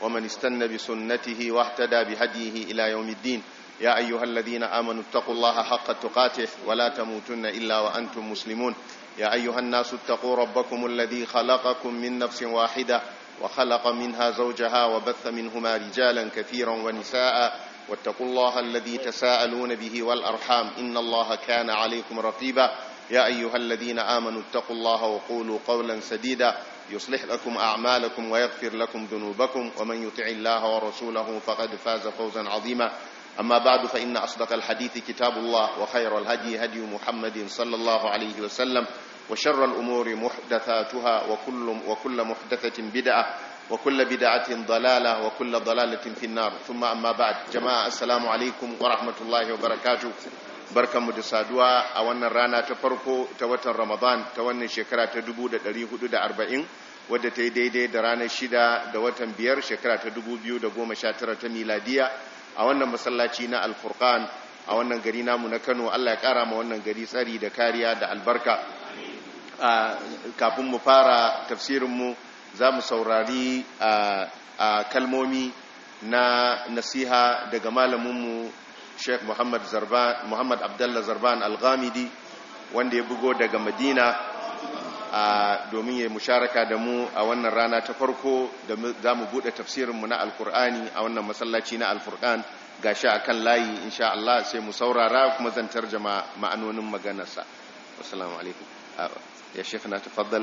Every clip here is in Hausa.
ومن استنى بسنته واهتدى بهديه إلى يوم الدين يا أيها الذين آمنوا اتقوا الله حق تقاته ولا تموتن إلا وأنتم مسلمون يا أيها الناس اتقوا ربكم الذي خلقكم من نفس واحدة وخلق منها زوجها وبث منهما رجالا كثيرا ونساء واتقوا الله الذي تساءلون به والأرحام إن الله كان عليكم رقيبا يا أيها الذين آمنوا اتقوا الله وقولوا قولا سديدا يصلح لكم أعمالكم ويغفر لكم ذنوبكم ومن يطع الله ورسوله فقد فاز فوزا عظيما أما بعد فإن أصدق الحديث كتاب الله وخير الهدي هدي محمد صلى الله عليه وسلم وشر الأمور محدثاتها وكل, وكل محدثة بدعة وكل بدعة ضلالة وكل ضلالة في النار ثم أما بعد جماعة السلام عليكم ورحمة الله وبركاته barkan mu da saduwa a wannan rana ta farko ta watan ramadan ta wannan shekara ta 1440 wadda ta yi daidai da ranar shida da watan biyar shekara ta 2019 ta miladiya a wannan masallaci na alfurkan a wannan gari namu na kano allah ya kara ma wannan gari tsari da kariya da albarka kafin mu fara tafsirinmu za mu saurari a kalmomi na nasiha daga malaminmu sheikh muhammad zarban muhammad abdullah zarban al-ghamidi wanda ya bugo daga madina domin ya musharaka da mu a wannan rana ta farko da za mu buɗe tafsirinmu na alkur'ani a wannan masallaci na alfurkan gashi a kan layi insha Allah sai mu saurara kuma zan tarjama ma'anonin maganarsa wassalamu alaikum ya sheikh na tafaddal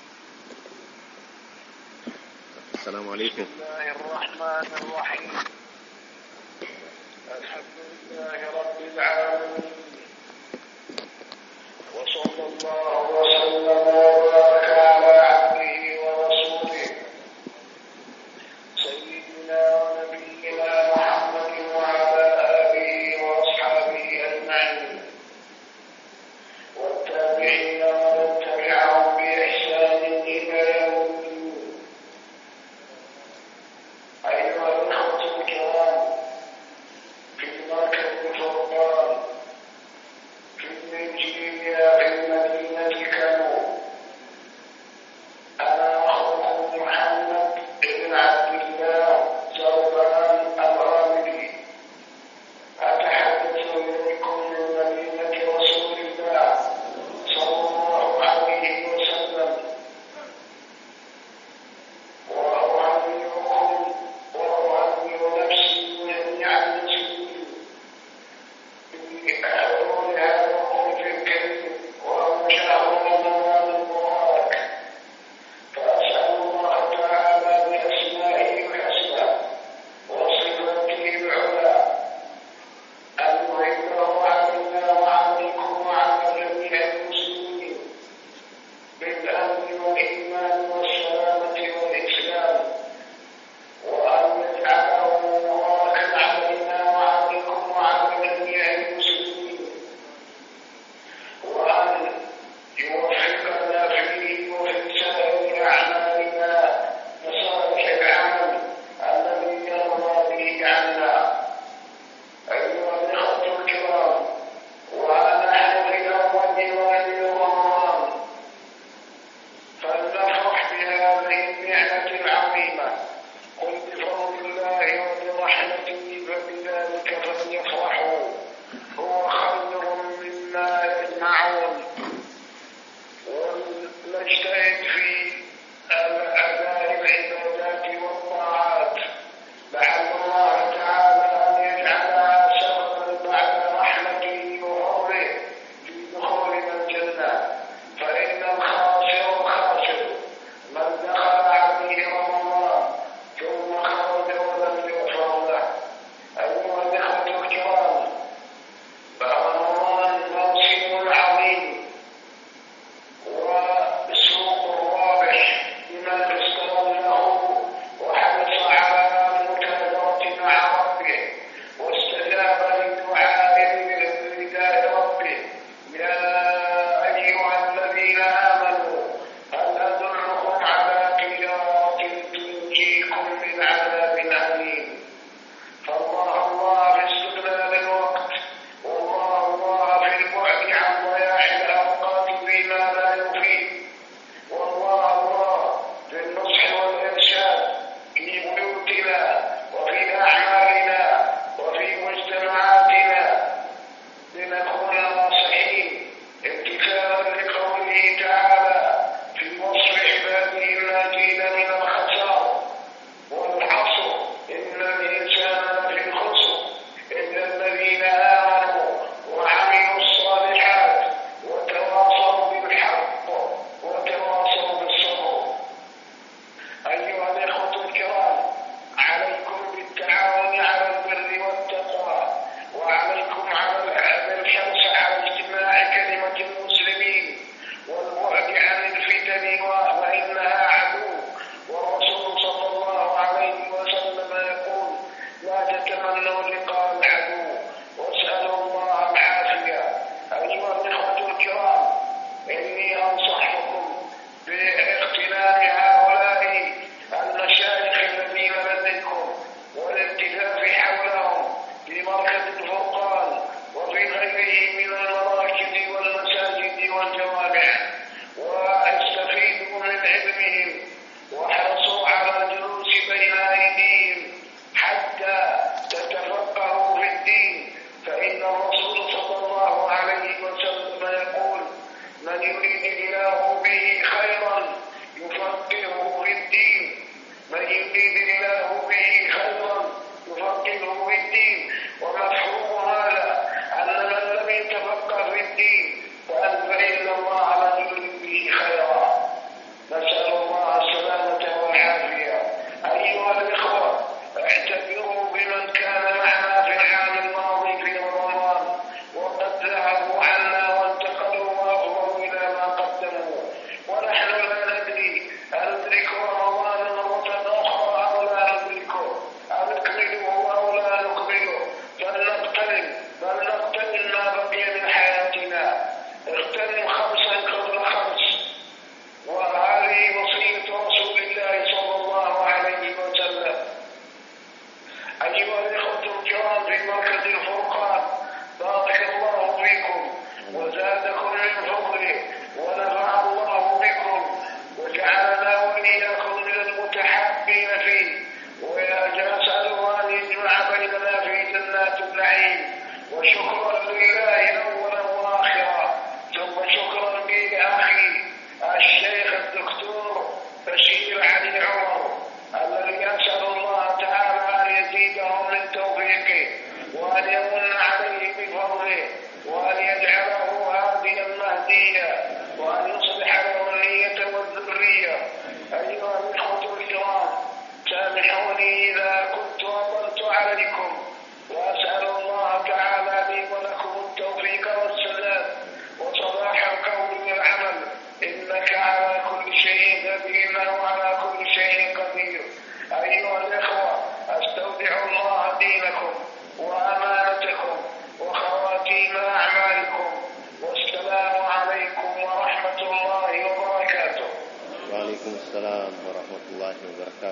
assalamu alaikum الحمد لله رب العالمين وصلى الله وسلم وبارك على عبده ورسوله سيدنا ونبينا محمد وعلى اله واصحابه اجمعين والتابعين ومن تبعهم باحسان الى يوم الدين ايها الاخوه الكرام في مركز الفرقان في نيجيريا في مدينة كانو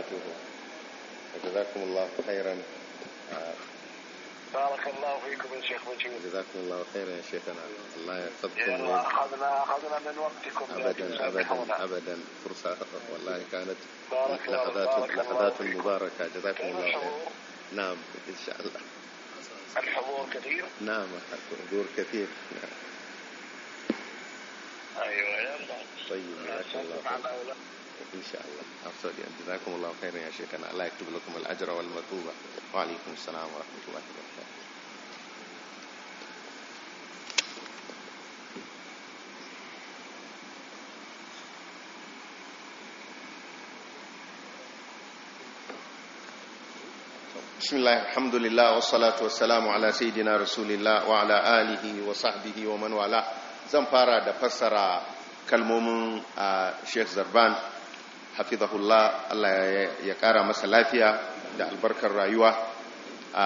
وبركاته جزاكم الله خيرا آه، بارك الله فيكم يا شيخ وجيه جزاكم الله خيرا يا شيخنا الله يحفظكم يلا اخذنا اخذنا من وقتكم ابدا لكن ابدا سامحونا. ابدا فرصه والله كانت بارك الله لحظات بارك الله لحظات فيكم. مباركه جزاكم كيف الله خيرا الحضور؟ نعم ان شاء الله الحضور كثير؟ نعم حضور كثير نعم. ايوه يلا طيب جزاكم الله نسلم على خيرا أولاد. ان شاء الله افضل جزاكم الله خيرا يا شيخنا الله يكتب لكم الاجر والمثوبه وعليكم السلام ورحمه الله وبركاته بسم الله الحمد لله والصلاة والسلام على سيدنا رسول الله وعلى آله وصحبه ومن والاه zan fara da fassara kalmomin a Sheikh Zarban hafizahullah Allah ya- ya kara masa lafiya da albarkar rayuwa a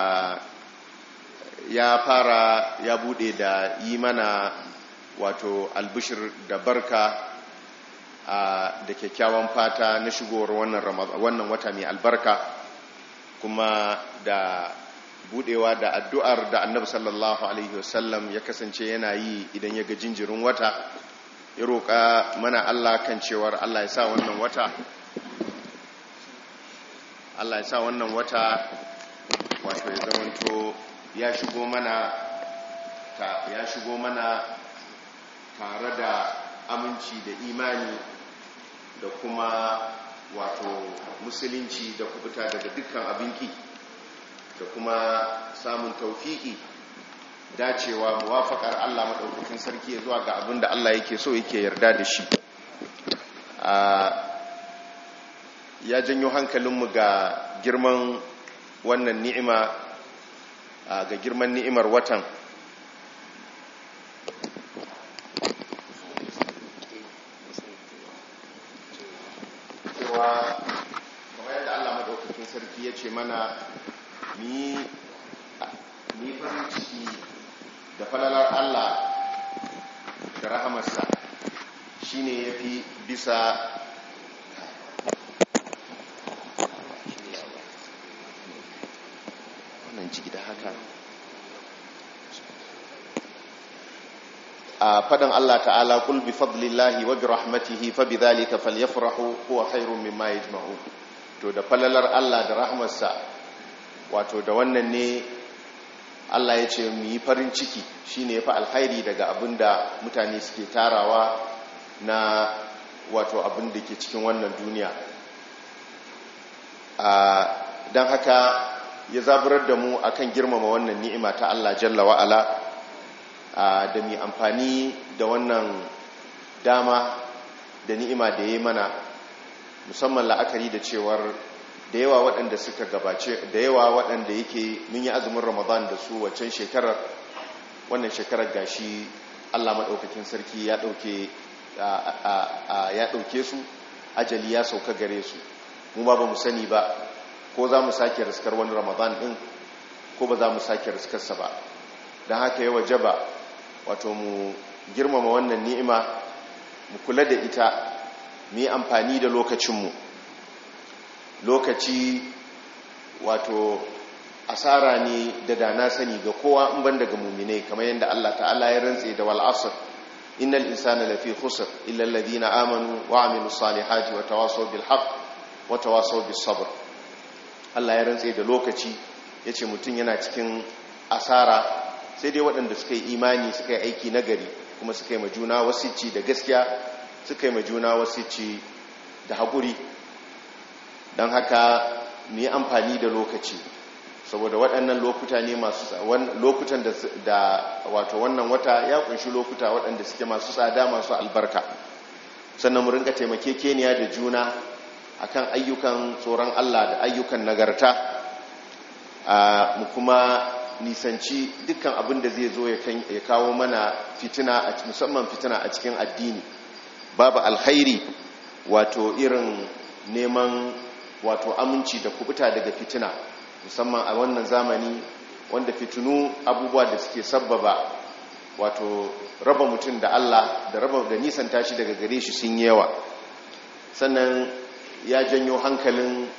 ya fara ya bude da yi mana wato albishir da barka a da kyakkyawan fata na shigowar wannan Ramaz- wannan wata mai albarka kuma da budewa da addu'ar da annabi sallallahu alaihi wasallam ya kasance yana yi idan ya ga jinjirin wata ya roƙa mana Allah kan cewar Allah ya sa wannan wata Allah ya sa wannan wata wato ya zamanto ya shigo mana ta ya shigo mana tare da aminci da imani da kuma wato musulunci da kubuta daga dukkan abinki da kuma samun taufiki dacewa muwafakar Allah maɗaukakin sarki ya zuwa ga abin da Allah yake so yake yarda da shi a ya janyo hankalinmu ga girman wannan ni'ima a ga girman ni'imar watan cewa kamar yadda Allah madaukakin sarki ya ce mana ni ni farin ciki da falalar Allah da rahamarsa shine yafi bisa wannan ciki da haka a fadan Allah ta'ala kul bi fadlillahi wa bi rahmatihi fa bidhalika falyafrahu huwa khairum mimma yajma'un to da falalar Allah da rahmarsa wato da wannan ne Allah ya ce mu yi farin ciki shine yafi alkhairi daga abinda mutane suke tarawa na wato abin da ke cikin wannan duniya a dan haka ya zaburar da mu akan girmama wannan ni'ima ta Allah jalla wa ala da mai amfani da wannan dama da ni'ima da ya yi mana musamman la'akari da cewar da yawa waɗanda suka gabace da yawa waɗanda yake mun yi azumin ramadan da su waccan shekarar wannan shekarar gashi allah maɗaukakin sarki ya ɗauke ya ɗauke su ajali ya sauka gare su mu ba ba mu sani ba ko za mu sake riskar wani ramadan ɗin ko ba za mu sake riskarsa ba don haka yawa jaba wato mu girmama wannan ni'ima mu kula da ita mu yi amfani da lokacinmu lokaci wato asara ne da dana sani ga kowa in ban daga mumine kamar yadda Allah ta'ala ya rantse da wal asr innal insana lafi khusr illa alladhina amanu wa amilus salihati wa tawasaw bil haqq wa tawasaw bis sabr Allah ya rantse da lokaci yace mutun yana cikin asara sai dai waɗanda suka yi imani suka yi aiki nagari kuma suka yi majuna wasici da gaskiya suka yi majuna wasici da haƙuri don haka mu yi amfani da lokaci saboda waɗannan lokuta ne masu lokutan da wato wannan wata ya kunshi lokuta waɗanda suke masu tsada masu albarka sannan mu rinka taimakekeniya da juna akan ayyukan tsoron Allah da ayyukan nagarta mu kuma nisanci dukkan abin da zai zo ya kawo mana fitina musamman fitina a cikin addini babu alkhairi wato irin neman wato aminci da kubuta daga fitina musamman a wannan zamani wanda fitinu abubuwa da suke sabbaba wato raba mutum da Allah da raba da nisan tashi daga gare shi sun yawa sannan ya janyo hankalin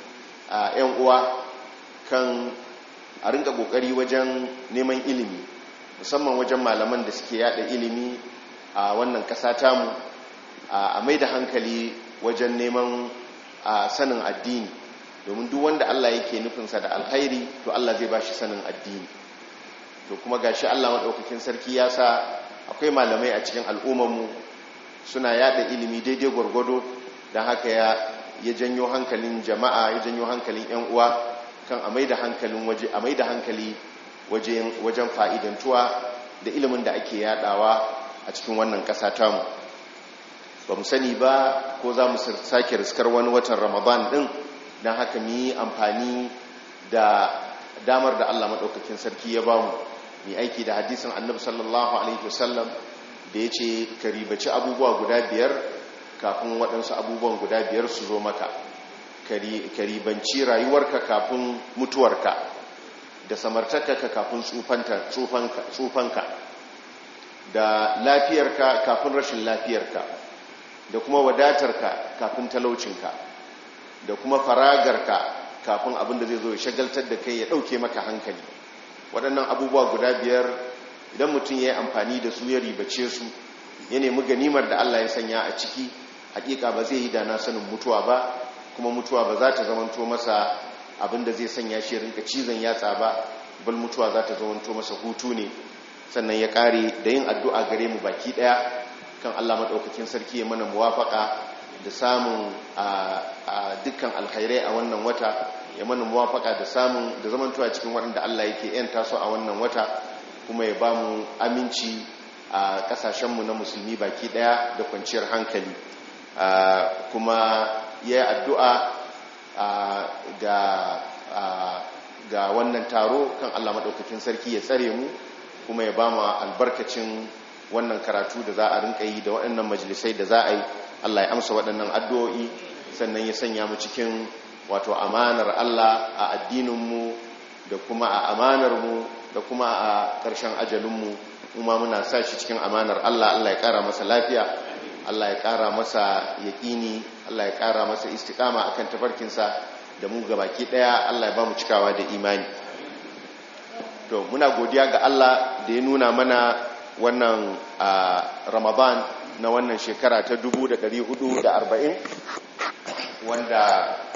a 'yan uwa kan a rinka kokari wajen neman ilimi musamman wajen malaman da suke yada ilimi a wannan kasa tamu a mai da hankali wajen neman sanin addini domin duk wanda Allah yake nufinsa da alkhairi to Allah zai bashi sanin addini to kuma gashi Allah madaukakin sarki ya sa akwai malamai a cikin al'ummarmu suna yada ilimi daidai gwargwado don haka ya ya janyo hankalin jama'a ya janyo hankalin 'yan uwa kan a mai da hankalin waje a mai da hankali wajen fa'idantuwa da ilimin da ake yadawa a cikin wannan ƙasa tamu ba mu sani ba ko za mu sake riskar wani watan ramadan din don haka mu yi amfani da damar da allah maɗaukakin sarki ya ba mu mai aiki da hadisin annabi sallallahu alaihi wasallam da ya ce ka ribaci abubuwa guda biyar kafin waɗansu abubuwan guda biyar su zo maka ka ribanci rayuwarka kafin mutuwarka da samartakarka kafin tsufanka da lafiyarka kafin rashin lafiyarka da kuma wadatarka kafin talaucinka da kuma faragarka kafin abin da zai zo ya shagaltar da kai ya ɗauke maka hankali waɗannan abubuwa guda biyar idan mutum ya yi amfani da su ya ribace su ya nemi ganimar da Allah ya sanya a ciki hakika ba zai yi da na sanin mutuwa ba kuma mutuwa ba za ta zamanto masa abinda zai sanya shi rinka cizon yatsa ba bal mutuwa za ta zamanto masa hutu ne sannan ya kare da yin addu'a gare mu baki daya kan Allah madaukakin sarki ya mana muwafaka da samun a dukkan alkhairai a wannan wata ya mana muwafaka da samun da zamantowa cikin waɗanda Allah yake yanta su a wannan wata kuma ya ba mu aminci a kasashenmu na musulmi baki daya da kwanciyar hankali kuma ya yi addu'a ga wannan taro kan Allah maɗaukakin sarki ya tsare mu kuma ya ba mu albarkacin wannan karatu da za a rinka yi da waɗannan majalisai da za a yi Allah ya amsa waɗannan addu'o'i sannan ya sanya mu cikin wato amanar Allah a addininmu da kuma a amanarmu da kuma a ƙarshen ajalinmu kuma muna sa shi cikin amanar Allah Allah ya ƙara masa lafiya Allah ya ƙara masa yaƙini Allah ya ƙara masa istiƙama akan tafarkinsa da mu baki ɗaya Allah ya ba mu cikawa da imani to muna godiya ga Allah da ya nuna mana wannan Ramadan na wannan shekara ta 1440 wanda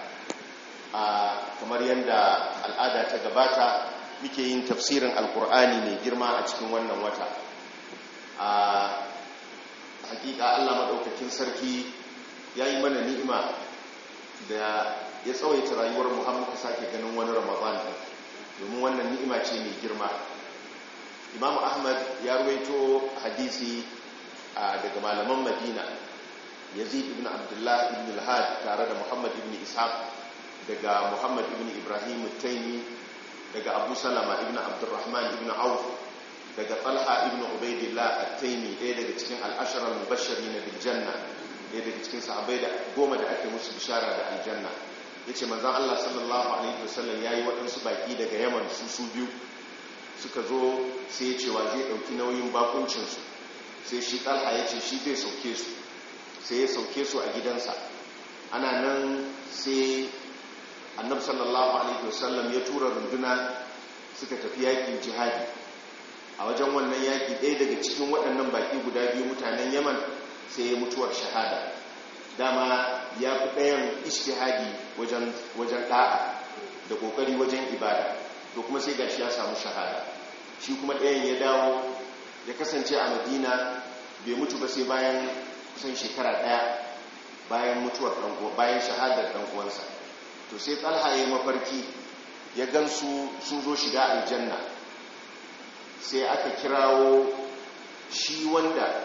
kamar yadda al'ada ta gabata muke yin tafsirin alkur'ani mai girma a cikin wannan wata a hakika allah maɗaukakin sarki ya yi mana ni'ima da ya tsawaita rayuwar muhammadu sake ganin wani ramadan domin wannan ni'ima ce mai girma imam ahmad ya ruwaito hadisi daga malaman madina yazid ibn abdullah ibn al-had tare da muhammad ibn ishaq daga muhammad ibn ibrahim taimi daga abu salama ibn abdurrahman ibn auf daga talha ibn ubaidillah at-taimi ɗaya daga cikin al'asharar mubashari na biljanna ɗaya daga cikin sahabai da goma da ake musu bishara da aljanna ya ce manzan allah sallallahu alaihi wasallam ya yi waɗansu baƙi daga yaman su su biyu suka zo sai ya cewa zai ɗauki nauyin bakuncinsu sai shi talha ya ce shi zai sauke su sai ya sauke su a gidansa ana nan sai annabi sallallahu alaihi wasallam ya tura runduna suka tafi yakin jihadi a wajen wannan yaki ɗaya daga cikin waɗannan baki guda biyu mutanen yaman sai ya mutuwar shahada dama ya fi ɗayan ishtihadi wajen ɗa'a da ƙoƙari wajen ibada to kuma sai gashi ya samu shahada shi kuma ɗayan ya dawo ya kasance a madina bai mutu ba sai bayan kusan shekara ɗaya bayan mutuwar bayan shahadar ɗan uwansa to sai talha ya mafarki ya gansu sun zo shiga aljanna sai aka kirawo shi wanda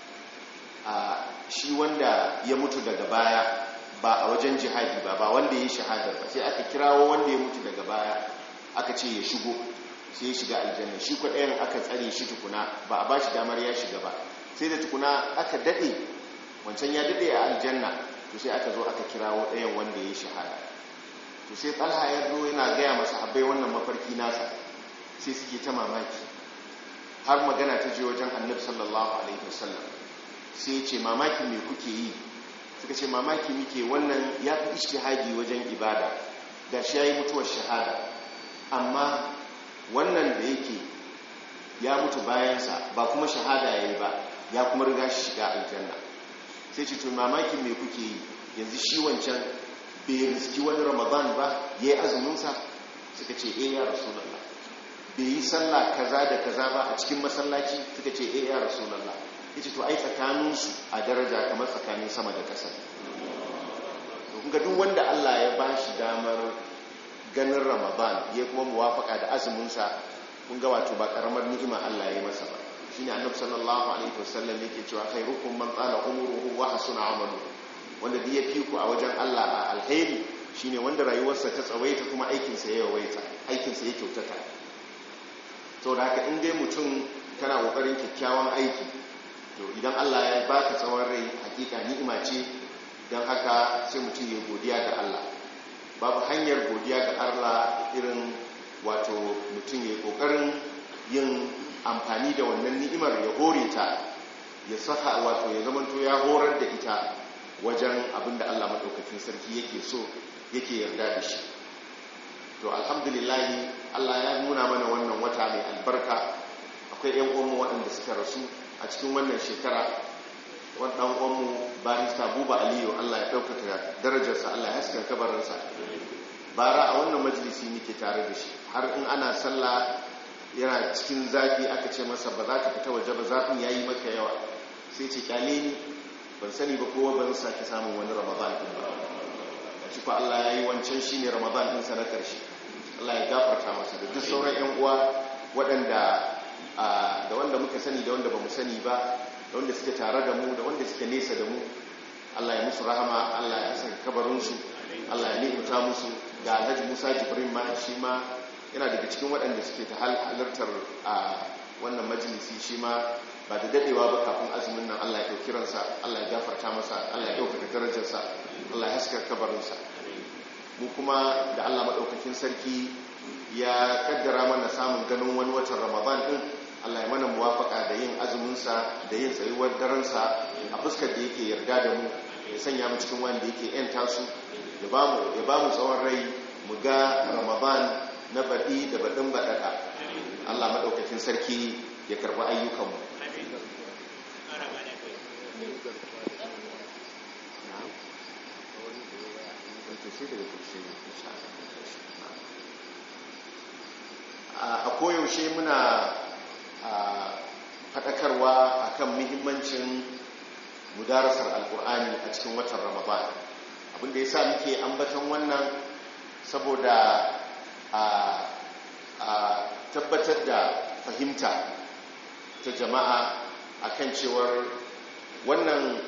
a shi wanda ya mutu daga baya ba a wajen jihadi ba ba wanda ya shahadar ba sai aka kirawo wanda ya mutu daga baya aka ce ya shigo sai ya shiga aljanna shi kwaɗayan aka tsare shi tukuna ba a ba shi damar ya shiga ba sai da tukuna aka daɗe wancan ya daɗe a aljanna to sai aka zo aka kirawo ɗayan wanda ya shahada to sai talha ya zo yana gaya masa abai wannan mafarki nasa sai suke ta mamaki har magana ta je wajen annabi sallallahu alaihi wasallam sai ya ce mamaki me kuke yi suka ce mamaki muke wannan ya fi ishtihadi wajen ibada ga shi ya yi mutuwar shahada amma wannan da yake ya mutu bayansa ba kuma shahada ya yi ba ya kuma riga shi shiga aljanna sai ce to mamakin me kuke yi yanzu shi wancan bai riski wani ramadan ba ya yi azuminsa suka ce eh ya rasulallah bai yi sallah kaza da kaza ba a cikin masallaci suka ce eh ya rasulallah ya ce to ai tsakaninsu a daraja kamar tsakanin sama da ƙasa ga duk wanda Allah ya ba shi damar ganin ramadan ya kuma muwafaka da azuminsa kun ga wato ba karamar ni'ima Allah ya yi masa ba shine annabi sallallahu alaihi wasallam yake cewa khairukum man tsala umruhu wa hasuna amaluhu wanda da ya fi ku a wajen Allah a alheri shine wanda rayuwarsa ta tsawaita kuma aikinsa ya yawaita aikinsa ya kyautata to da haka in dai mutum kana kokarin kyakkyawan aiki to idan Allah ya baka tsawon rai hakika ni'ima ce don haka sai mutum ya godiya ga Allah babu hanyar godiya ga Allah irin wato mutum ya kokarin yin amfani da wannan ni'imar ya hore ta ya saka wato ya zamanto ya horar da ita wajen abinda Allah maɗaukakin sarki yake so yake yarda da shi to alhamdulillahi Allah ya nuna mana wannan wata mai albarka akwai yan uwanmu waɗanda suka rasu a cikin wannan shekara waɗannan uwanmu barista buba aliyu Allah ya ɗaukaka darajarsa Allah ya haska kabarinsa bara a wannan majalisi nake tare da shi har in ana sallah yana cikin zafi aka ce masa ba za ka fita waje ba zafin ya yi maka yawa sai ce kyale ni ban sani ba kowa ban sake samun wani ramadan din ba a cikin Allah ya yi wancan shi ne ramadan ɗinsa na ƙarshe Allah ya gafarta masa da duk sauran 'yan uwa waɗanda da wanda muka sani da wanda ba mu sani ba da wanda suke tare da mu da wanda suke nesa da mu Allah ya musu rahama Allah ya saka kabarinsu Allah ya ni'imta musu ga Alhaji Musa Jibrin ma shi ma yana daga cikin waɗanda suke ta halartar a wannan majalisi shi ma ba da dadewa ba kafin azumin nan Allah ya ɗauki ransa Allah ya gafarta masa Allah ya ɗaukaka darajarsa Allah ya haskar kabarinsa mu kuma da Allah maɗaukakin sarki ya kaddara mana samun ganin wani watan Ramadan ɗin Allah ya mana muwafaka da yin azuminsa da yin tsayuwar daransa a fuskar da yake yarda da mu ya sanya mu cikin wanda yake yanta su ya ba mu tsawon rai mu ga Ramadan na baɗi da baɗin baɗaɗa Allah maɗaukakin sarki ya karɓi ayyukanmu a koyaushe muna faɗakarwa akan muhimmancin mudarasar alkur'ani a cikin watan ramadan abinda ya sa muke ambaton wannan saboda a tabbatar da fahimta ta jama'a akan cewar wannan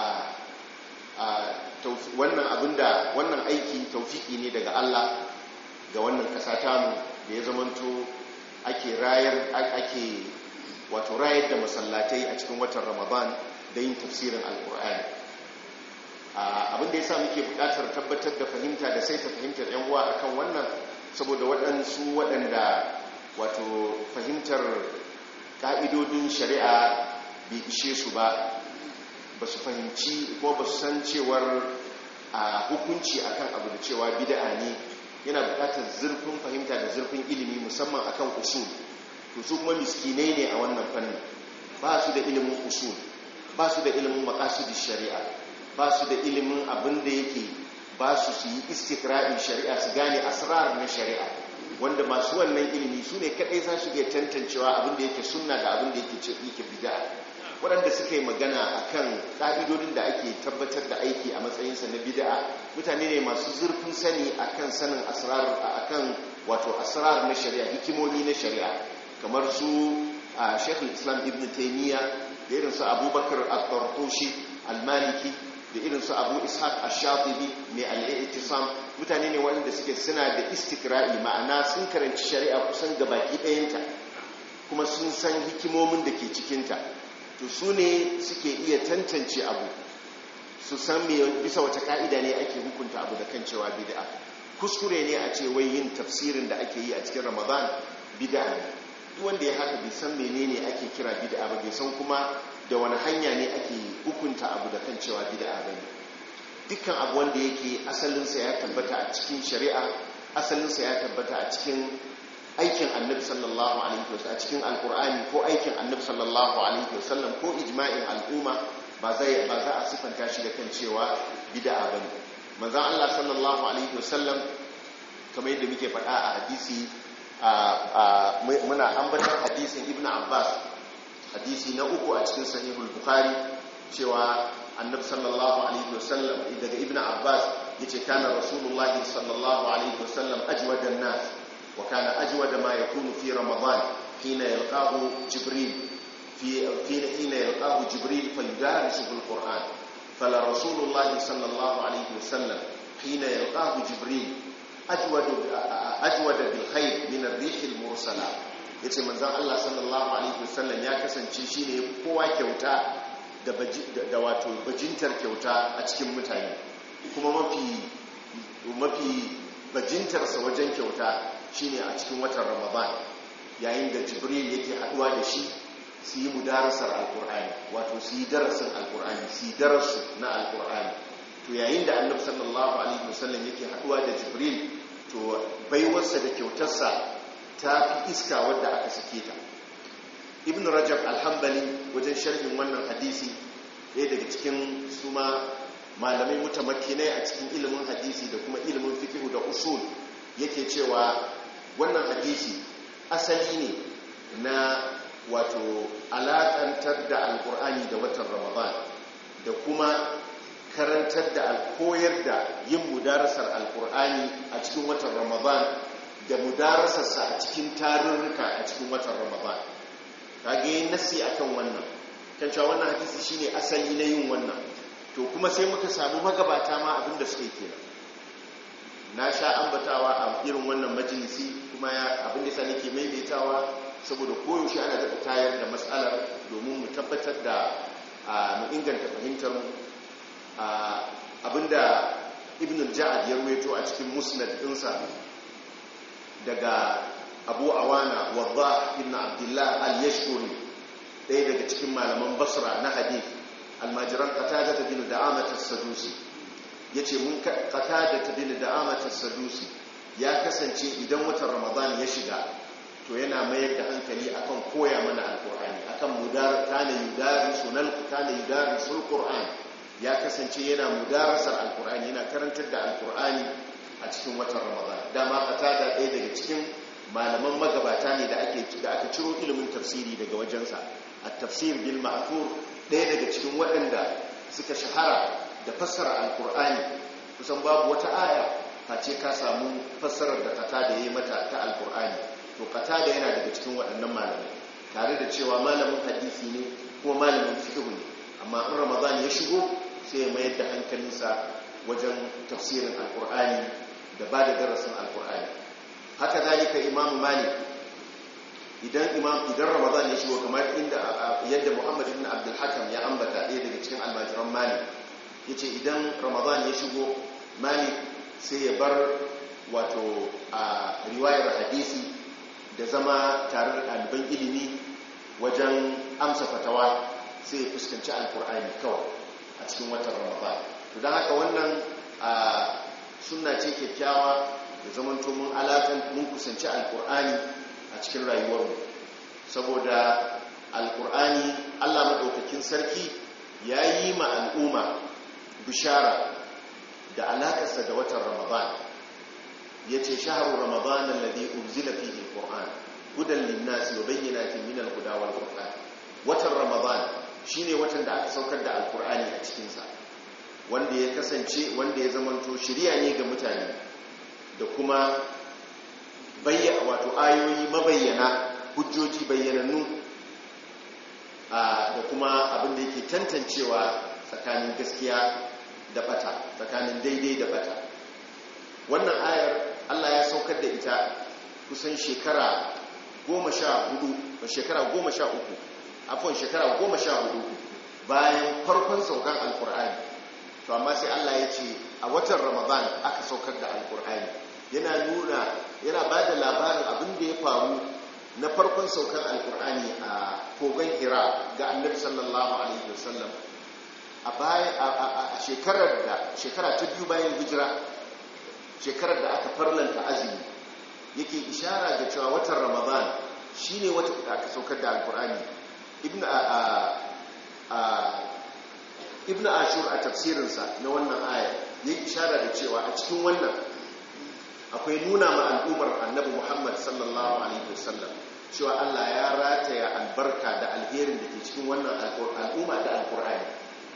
wannan abinda wannan aiki taufiki ne daga Allah ga wannan ƙasa tamu da ya zamanto ake rayar ake wato rayar da masallatai a cikin watan Ramadan da yin tafsirin alkur'ani abinda ya sa muke buƙatar tabbatar da fahimta da sai ta fahimtar yan uwa akan wannan saboda waɗansu waɗanda wato fahimtar ƙa'idodin shari'a bai ishe su ba ba su fahimci ko ba su san cewar a hukunci akan abu da cewa bida'a ne yana buƙatar zurfin fahimta da zurfin ilimi musamman akan usul to su kuma miskinai ne a wannan fannin ba su da ilimin usul ba su da ilimin maqasidin shari'a ba su da ilimin abin da yake ba su su yi istikra'in shari'a su gane asrar na shari'a wanda masu wannan ilimi su ne kadai za su iya tantancewa abin da yake sunna da abin da yake ce yake bid'a waɗanda suka yi magana akan ƙa'idodin da ake tabbatar da aiki a matsayinsa na bid'a mutane ne masu zurfin sani akan sanin asrar akan wato asrar na shari'a hikimomi na shari'a kamar su a shekul islam ibn taimiyya da irin su abubakar al-tartushi al-maliki da irin su abu ishaq ash-shatibi mai al-i'tisam mutane ne waɗanda suke suna da istikra'i ma'ana sun karanci shari'a kusan gabaki ɗayanta kuma sun san hikimomin da ke cikinta to su ne suke iya tantance abu su san me bisa wata ka'ida ne ake hukunta abu da kan cewa bid'a kuskure ne a ce wai yin tafsirin da ake yi a cikin ramadan bid'a ne duk wanda ya haka bai san menene ake kira bid'a ba bai san kuma da wani hanya ne ake hukunta abu da kan cewa bid'a ba ne dukkan abu wanda yake asalinsa ya tabbata a cikin shari'a asalinsa ya tabbata a cikin aikin annabi sallallahu alaihi wasallam a cikin alkur'ani ko aikin annabi sallallahu alaihi wasallam ko ijma'in al'umma ba zai ba za a sifanta shi da kan cewa bid'a bane manzon Allah sallallahu alaihi wasallam kamar yadda muke faɗa a hadisi muna ambatar hadisin ibnu abbas hadisi na uku a cikin sahihul bukhari cewa annabi sallallahu alaihi wasallam daga ibnu abbas yace kana rasulullahi sallallahu alaihi wasallam ajwadan nas wa kana ajwada ma yakunu fi ramadan hina yalqahu jibril fi fi hina yalqahu jibril fayudarisuhu alquran fala rasulullahi sallallahu alaihi wasallam hina yalqahu jibril ajwada ajwada bil khair min ar-rih al-mursala yace manzon Allah sallallahu alaihi wasallam ya kasance shine kowa kyauta da wato bajintar kyauta a cikin mutane kuma mafi mafi bajintarsa wajen kyauta shine a cikin watan ramadan yayin da jibril yake haduwa da shi su yi mudarasar alkur'ani wato su yi darasin alkur'ani su yi darasu na alkur'ani to yayin da annabi sallallahu alaihi wasallam yake haduwa da jibril to baiwarsa da kyautarsa ta fi iska wadda aka sake ta ibn rajab alhambali wajen sharhin wannan hadisi ɗaya daga cikin su ma malamai mutamakkinai a cikin ilimin hadisi da kuma ilimin fikihu da usul yake cewa wannan hadisi asali ne na wato alaƙantar da alƙur'ani da watan ramadan da kuma karantar da koyar da yin mudarasar alƙur'ani a cikin watan ramadan da mudarasarsa a cikin tarurruka a cikin watan ramadan kage yin nasi akan wannan kan cewa wannan hadisi shine asali na yin wannan to kuma sai muka samu magabata ma abinda suke kenan na sha ambatawa a irin wannan majalisi kuma abin da sani ke maimaitawa saboda koyaushe ana daga tayar da matsalar domin mu tabbatar da mu inganta fahimtar mu abinda ibn al-ja'ad ya ruwaito a cikin musnad dinsa daga abu awana wadda ibn abdullah al-yashkuri ɗaya daga cikin malaman basra na hadith almajiran qatada ta bin da'amat as-sadusi yace mun qatada ta bin da'amat as-sadusi ya kasance idan watan ramadan ya shiga to yana mayar da hankali akan koya mana alqur'ani akan mudar kana yudari sunal kana yudari sul qur'an ya kasance yana mudarasar alqur'ani yana karantar da alqur'ani a cikin watan ramadan dama qatada ɗaya daga cikin malaman magabata ne da ake da aka ciro ilimin tafsiri daga wajensa at-tafsir bil ma'thur ɗaya daga cikin waɗanda suka shahara da fassara alkur'ani kusan babu wata aya face ka samu fassarar da kata da yi mata ta alkur'ani to kata da yana daga cikin waɗannan malamai tare da cewa malamin hadisi ne kuma malamin fiqh ne amma in ramadan ya shigo sai ya mayar da hankalinsa wajen tafsirin alkur'ani da ba da darasin alkur'ani haka zalika imam malik idan imam idan ramadan ya shigo kamar inda yadda muhammad ibn abdul hakam ya ambata ɗaya daga cikin almajiran malik yace idan ramadan ya shigo malik sai ya bar wato a riwayar hadisi da zama tare da ɗaliban ilimi wajen amsa fatawa sai ya fuskanci alkur'ani kawai a cikin watan ramadan to don haka wannan sunna ce kyakkyawa da zamanto mun alaƙan mun kusanci alkur'ani a cikin rayuwarmu saboda alkur'ani allah maɗaukakin sarki ya yi ma al'umma bishara da alakarsa da watan ramadan ya ce shaharu ramadan alladhi unzila fihi alquran hudan linnasi wa bayyinatin min alhuda wal furqan watan ramadan shine watan da aka saukar da alkur'ani a cikin sa wanda ya kasance wanda ya zamanto shiriya ne ga mutane da kuma bayyana wato ayoyi mabayyana hujjoji bayyanannu da kuma abin da yake tantancewa tsakanin gaskiya da bata tsakanin daidai da bata wannan ayar Allah ya saukar da ita kusan shekara goma sha hudu shekara goma sha uku afon shekara goma sha hudu bayan farkon saukan alkur'ani to amma sai Allah ya ce a watan ramadan aka saukar da alkur'ani yana nuna yana ba da labarin abin da ya faru na farkon saukan alkur'ani a kogon hira ga annabi sallallahu alaihi wasallam a shekarar da shekara ta biyu bayan hijira shekarar da aka farlanta azumi yake ishara ga cewa watan ramadan shine wata da aka saukar da alkur'ani ibn a a ibn ashur a tafsirinsa na wannan aya ya ishara da cewa a cikin wannan akwai nuna ma al'ummar annabi muhammad sallallahu alaihi wasallam cewa allah ya rataya albarka da alherin da ke cikin wannan al'umma da alkur'ani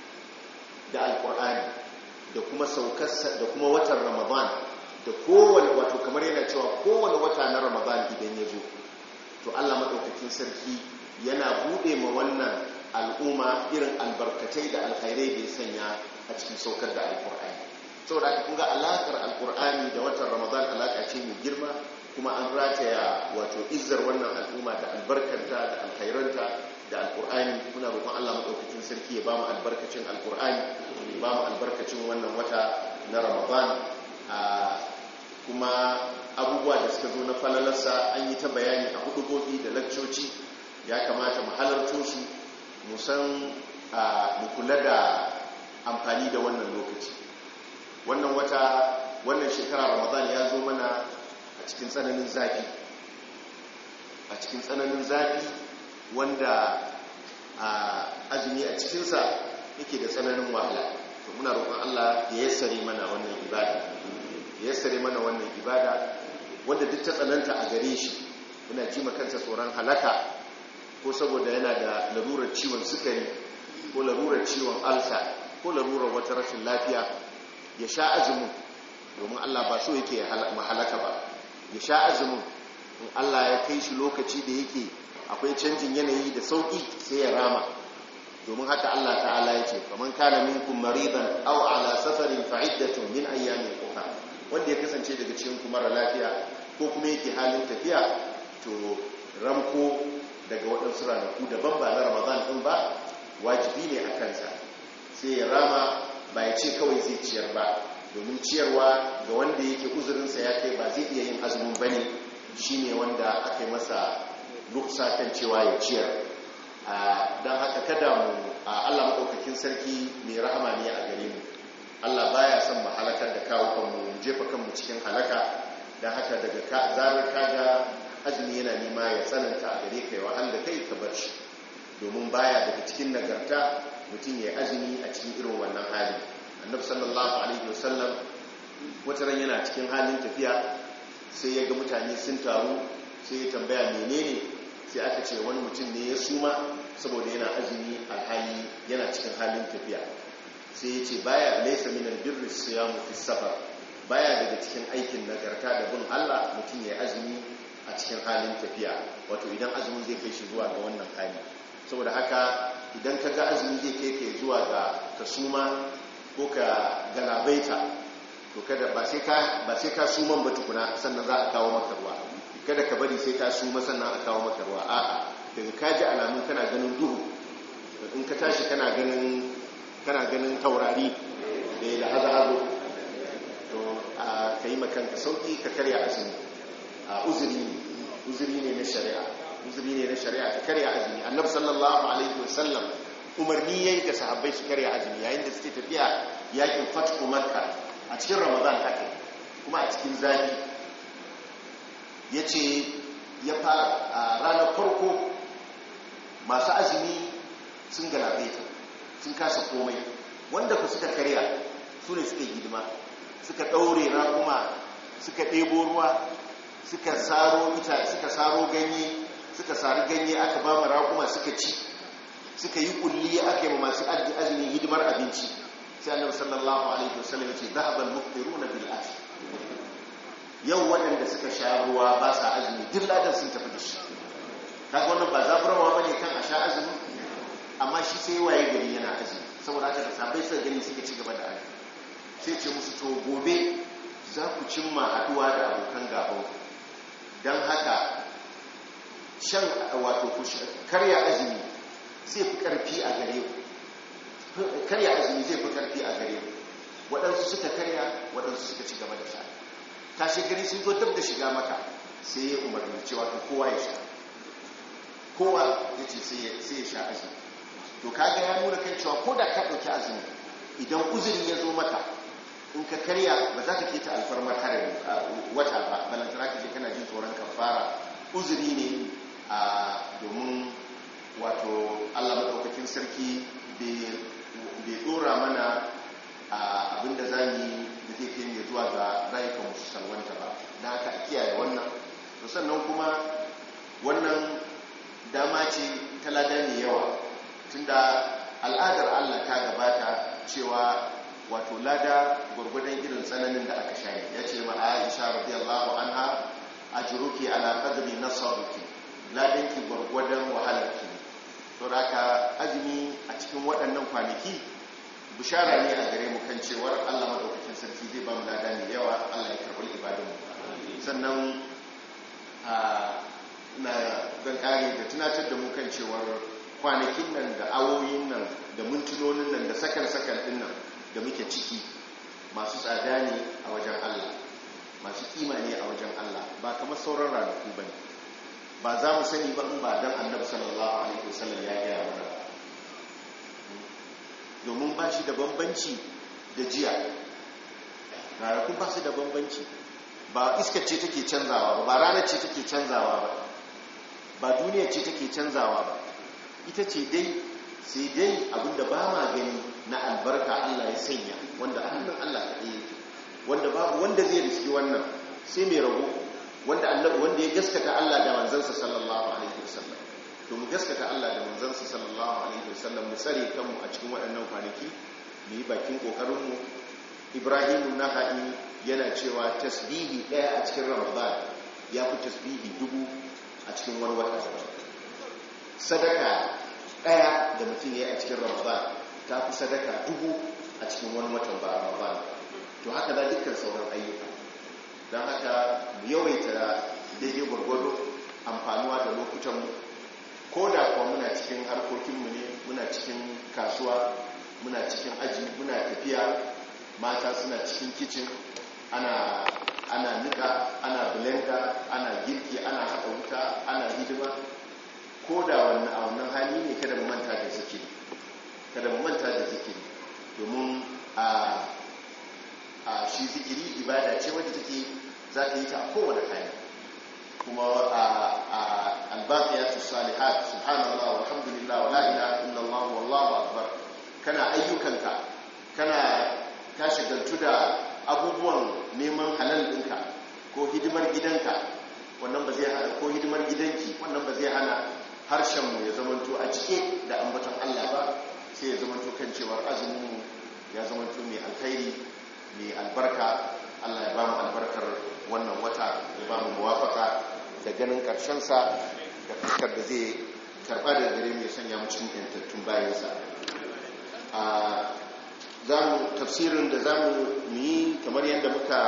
da alkur'ani da kuma saukarsa da kuma watan ramadan da kowane wato kamar yana cewa kowane wata na ramadan idan ya zo to allah maɗaukakin sarki yana buɗe ma wannan al'umma irin albarkatai da alkhairai da ya sanya a cikin saukar da alkur'ani saboda aka kunga alakar alkur'ani da watan ramadan alaka ce mai girma kuma an rataya wato izzar wannan al'umma da albarkarta da alkhairanta da alkur'ani muna roƙon allah maɗaukakin sarki ya ba mu albarkacin alkur'ani ya ba mu albarkacin wannan wata na ramadan kuma abubuwa da suka zo na falalarsa an yi ta bayani a hudubobi da lakcoci ya kamata mu halarto su mu san mu kula da amfani da wannan lokaci wannan wata wannan shekara ramadan ya zo mana a cikin tsananin zafi a cikin tsananin zafi wanda azumi a cikinsa yake da tsananin wahala to muna roƙon Allah ya yassare mana wannan ibada ya yassare mana wannan ibada wanda duk ta tsananta a gare shi yana ji kansa tsoron halaka ko saboda yana da larurar ciwon sukari ko larurar ciwon alsa ko larurar wata rashin lafiya ya sha azumin domin Allah ba so yake mahalaka ba ya sha azumin in Allah ya kai shi lokaci da yake akwai canjin yanayi da sauki sai ya rama domin haka Allah ta'ala ya ce kaman kana minkum maridan aw ala safarin fa iddatun min ayyamin ukhra wanda ya kasance daga cikin ku mara lafiya ko kuma yake halin tafiya to ramko daga waɗansu ranaku daban ba na Ramadan din ba wajibi ne a kansa sai ya rama ba ya ce kawai zai ciyar ba domin ciyarwa ga wanda yake uzurinsa ya kai ba zai iya yin azumin bane shine wanda aka yi masa ruksa kan cewa ya ciyar don haka kada mu Allah maɗaukakin sarki mai rahama ne a gare mu Allah baya son mu halakar da kawo kanmu mu jefa kanmu cikin halaka don haka daga zarar kaga azumi yana nema ya tsananta a gare ka ya wahal da kai ka bar shi domin baya daga cikin nagarta mutum ya azumi a cikin irin wannan hali annabi sallallahu alaihi wasallam wata ran yana cikin halin tafiya sai ya ga mutane sun taru sai ya tambaya menene sai aka ce wani mutum ne ya suma saboda yana azumi alhali yana cikin halin tafiya sai ya ce baya laisa minal birri siyamu fi safar baya daga cikin aikin nagarta da bin Allah mutum ya azumi a cikin halin tafiya wato idan azumin zai kai shi zuwa ga wannan hali saboda haka idan ka ga azumi zai kai kai zuwa ga ka suma ko ka galabaita to kada ba sai ka ba sai ka suman ba tukuna sannan za a kawo maka ruwa kada ka bari sai ka suma sannan a kawo maka ruwa a'a daga ka ji alamun kana ganin duhu in ka tashi kana ganin kana ganin taurari da ya haza hazo to ka yi makanka sauki ka karya azumi a uzuri ne uzuri ne na shari'a uzuri ne na shari'a ka karya azumi annabi sallallahu alaihi wasallam umarni yayi ga sahabbai su karya azumi yayin da suke tafiya yakin fathu makka a cikin ramadan haka kuma a cikin zafi yace ya fara a ranar farko masu azumi sun galabaita sun kasa komai wanda ku suka karya su ne suka hidima suka ɗaure raƙuma suka ɗebo ruwa suka saro ita suka saro ganye suka sari ganye aka ba raƙuma suka ci suka yi kulli aka yi masu azumi hidimar abinci sai annabi sallallahu alaihi wasallam yace dhahabal muftiruna bil asr yau waɗanda suka sha ruwa ba sa azumi duk ladan sun tafi da shi kaga wannan ba zaburarwa bane kan a sha azumi amma shi sai waye gari yana azumi saboda haka da sabai suka gani suka ci gaba da azumi sai ce musu to gobe za ku cimma haduwa da abokan gaban don haka shan wato ku karya azumi zai fi karfi a gare ku karya azumi zai fi karfi a gare ku waɗansu suka karya waɗansu suka ci gaba da sha tashi gari sun zo dab da shiga maka sai ya umarni cewa to kowa ya sha kowa ya ce sai ya sha azumi to kaga ya nuna kan cewa ko da ka ɗauki azumi idan uzuri ya zo maka in ka karya ba za ka keta alfarmar harin wata ba balantana ka je kana jin tsoron kafara uzuri ne a domin wato allah maɗaukakin sarki bai ɗora mana abinda za mu yi da zai kai ne zuwa ga rayukan musu salwanta ba da haka a kiyaye wannan to sannan kuma wannan dama ce ta lada mai yawa tunda al'adar allah ta gabata cewa wato lada gwargwadon irin tsananin da aka shayi ya ce ma aisha radiyallahu anha ajruki ala qadri nasaruki ladanki gwargwadon wahalarki to haka azumi a cikin waɗannan kwanaki bishara ne a gare mu kan cewar Allah madaukakin sarki zai ba mu lada mai yawa Allah ya karɓi ibadunmu sannan na zan kare da tunatar da mu kan cewar kwanakin nan da awoyin nan da mintunonin nan da sakan-sakan din nan da muke ciki masu tsada ne a wajen Allah masu kima ne a wajen Allah ba kamar sauran ranaku bane ba za mu sani ba in ba dan annabi sallallahu alaihi wasallam ya gaya mana domin ba shi da bambanci da jiya ranakun ba su da bambanci ba iskar ce take canzawa ba ba ranar ce take canzawa ba ba duniya ce take canzawa ba ita ce dai sai dai abinda ba ma gani na albarka Allah ya sanya wanda hannun Allah ka ɗaya wanda babu wanda zai riski wannan sai mai rago wanda wanda ya gaskata Allah da manzansa sallallahu alaihi wasallam to mu gaskata Allah da manzansa sallallahu alaihi wasallam mu tsare kanmu a cikin waɗannan kwanaki mu yi bakin kokarin mu Ibrahim Naha'i yana cewa tasbihi ɗaya a cikin Ramadan ya fi tasbihi dubu a cikin wani wata sadaka ɗaya da mutum ya yi a cikin Ramadan ta fi sadaka dubu a cikin wani watan ba Ramadan to haka da dukkan sauran ayyuka don haka mu yawaita daidai gwargwado amfanuwa da lokutanmu ko da kuwa muna cikin harkokinmu ne muna cikin kasuwa muna cikin aji muna tafiya mata suna cikin kicin ana ana nika ana blender ana girki ana haɗa wuta ana hidima ko da wannan a wannan hali ne kada mu manta da zikiri kada mu manta da zikiri domin a a shi zikiri ibada ce wadda take za ta yi ta a kowane hali kuma albaqiyatu salihat subhanallah walhamdulillah wala ilaha illallah wallahu akbar kana ayyukanka kana ka shagaltu da abubuwan neman halal ɗinka ko hidimar gidanka wannan ba zai hana ko hidimar gidanki wannan ba zai hana harshenmu ya zamanto a cike da ambaton Allah ba sai ya zamanto kan cewar azumin ya zamanto mai alkhairi mai albarka Allah ya ba mu albarkar wannan wata ya ba mu muwafaka da ganin sa da fuskar da zai karɓa da gare mai sanya mu cikin yantattun bayansa a zamu tafsirin da zamu yi kamar yadda muka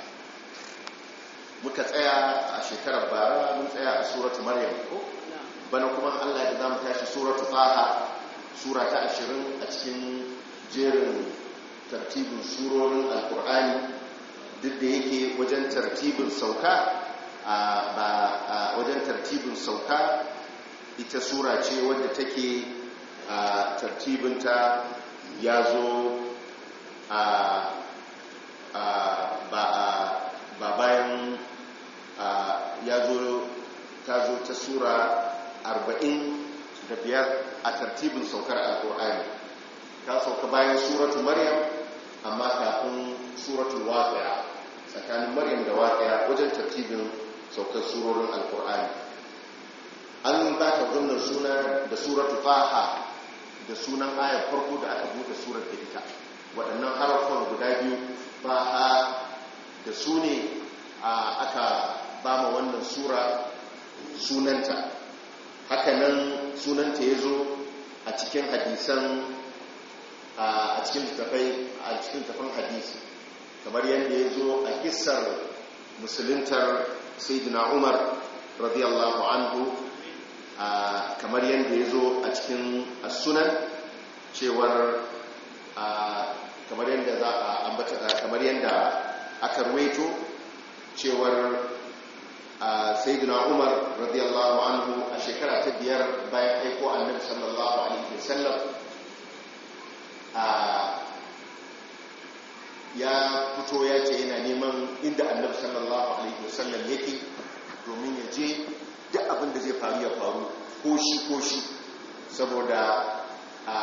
muka tsaya a shekarar bara mun tsaya a suratu maryam ko bana kuma Allah ya zamu tashi suratu taha sura ta 20 a cikin jerin tartibin surorin alkur'ani duk da yake wajen tartibin sauka ba wajen tartibin sauka ita sura ce wadda take tartibinta ya zo ba bayan ya zo ta zo ta sura 45 a tartibin saukar alkur'ani ta sauka bayan suratu maryam amma kafin suratul waqi'a tsakanin maryam da waqi'a wajen tartibin saukar surorin alkur'ani an ba ta wannan suna da suratu faha da sunan ayar farko da aka buɗe surar da ita waɗannan harafan guda biyu faha da su ne aka ba ma wannan sura sunanta hakanan sunanta ya zo a cikin hadisan a cikin tafai a cikin tafan hadisi kamar yadda ya zo a kisar musuluntar sayyidina umar radiyallahu anhu kamar yadda ya zo a cikin sunan cewar kamar yadda za a ambata kamar yadda aka ruwaito cewar sayyidina umar radiyallahu anhu a shekara ta biyar bayan aiko annabi sallallahu alaihi wasallam ya fito ya ce yana neman inda annabi sallallahu alaihi wasallam yake domin ya je duk abin da zai faru ya faru ko shi ko shi saboda a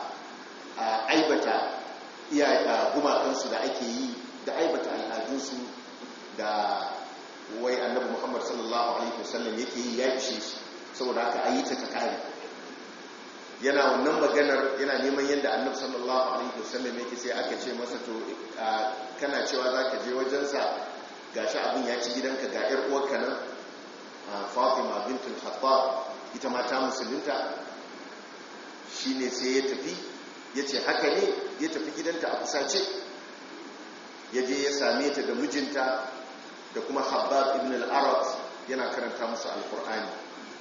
aibata iya gumakansu da ake yi da aibata al'adunsu da wai annabi muhammad sallallahu alaihi wasallam yake yi ya ishe shi saboda haka a yi ta ta kare yana wannan maganar yana neman yadda annabi sallallahu alaihi wasallam yake sai aka ce masa to kana cewa za ka je wajensa ga shi abin ya ci gidanka ga 'yar uwarka nan fatima bintul khattab ita ma ta musulunta shine sai ya tafi ya ce haka ne ya tafi gidanta a kusace ya je ya same ta da mijinta da kuma habab ibn al-arab yana karanta musu alkur'ani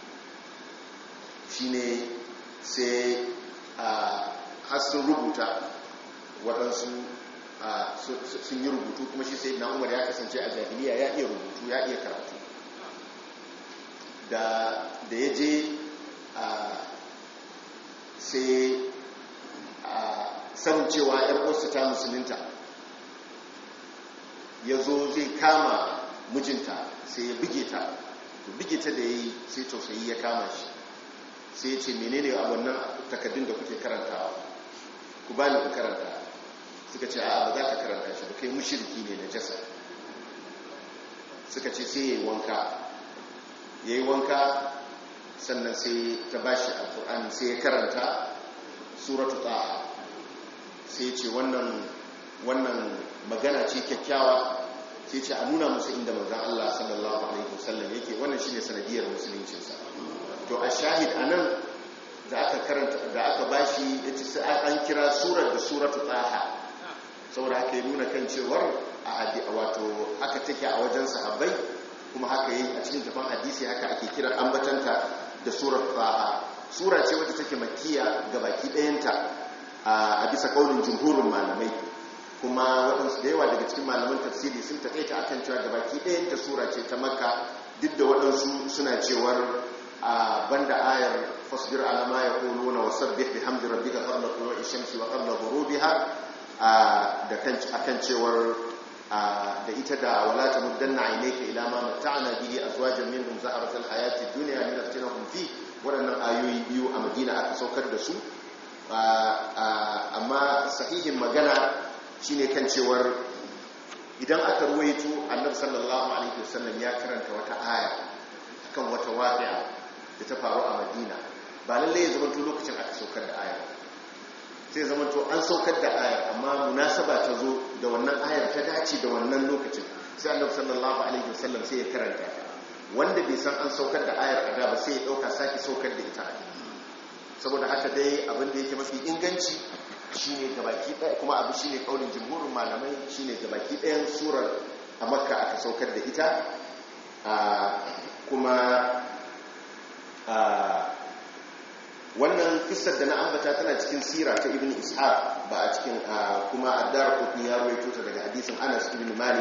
shine sai har sun rubuta waɗansu sun yi rubutu kuma shi sai na umar ya kasance a jahiliya ya iya rubutu ya iya karatu da ya je sai sanin cewa ‘yar uwarsa ta musulunta ya zo zai kama mijinta sai ya buge ta buge ta da ya yi sai tausayi ya kama shi sai ya ce menene a wannan takaddun da kuke karantawa ku ba ni ku karanta suka ce a ba za ka karanta shi ba kai mushirki ne na jasa suka ce sai ya yi wanka ya yi wanka sannan sai ta ba shi alkur'ani sai ya karanta suratu ta'a sai ce wannan wannan magana ce kyakkyawa sai ce a nuna musu inda manzan Allah sallallahu alaihi wasallam yake wannan shine sanadiyar musuluncinsa to a shahid anan da aka karanta da aka bashi yace sai an kira surar da suratu taha saboda haka ya nuna kan cewar a wato haka take a wajen sahabbai kuma haka yi a cikin tafan hadisi haka ake kira ambatanta da surar taha sura ce wacce take makiya ga baki ɗayanta a bisa kaunin jumhurin malamai kuma waɗansu da yawa daga cikin malaman tafsiri sun taƙaita akan cewa ga baki ɗayanta sura ce ta makka duk da waɗansu suna cewar a banda ayar fasbir alama ya ƙolo na wasabbih bi hamdi rabbika qabla tulu'i shamsi wa qabla ghurubiha da kan akan cewar da ita da wala tamuddanna aynayka ila ma matta'na bihi azwajan minhum zahratal hayati dunya linaftinahum fi waɗannan ayoyi biyu a madina aka saukar da su amma sahihin magana shine kan cewar idan aka ruwaito annabi sallallahu alaihi wasallam ya karanta wata aya akan wata waqi'a da ta faru a madina ba lalle ya zamanto lokacin aka saukar da aya sai zamanto an saukar da aya amma munasaba ta zo da wannan ayar ta dace da wannan lokacin sai annabi sallallahu alaihi wasallam sai ya karanta wanda bai san an saukar da ayar a da ba sai ya dauka sake saukar da ita saboda haka dai abin da yake mafi inganci shine gabaki ɗaya kuma abu shine kaulin jumhurin malamai shine gabaki ɗayan surar a makka aka saukar da ita kuma wannan kissar da na ambata tana cikin sira ta ibn ishaq ba a cikin kuma addar kotun ya rawaito ta daga hadisin anas ibn malik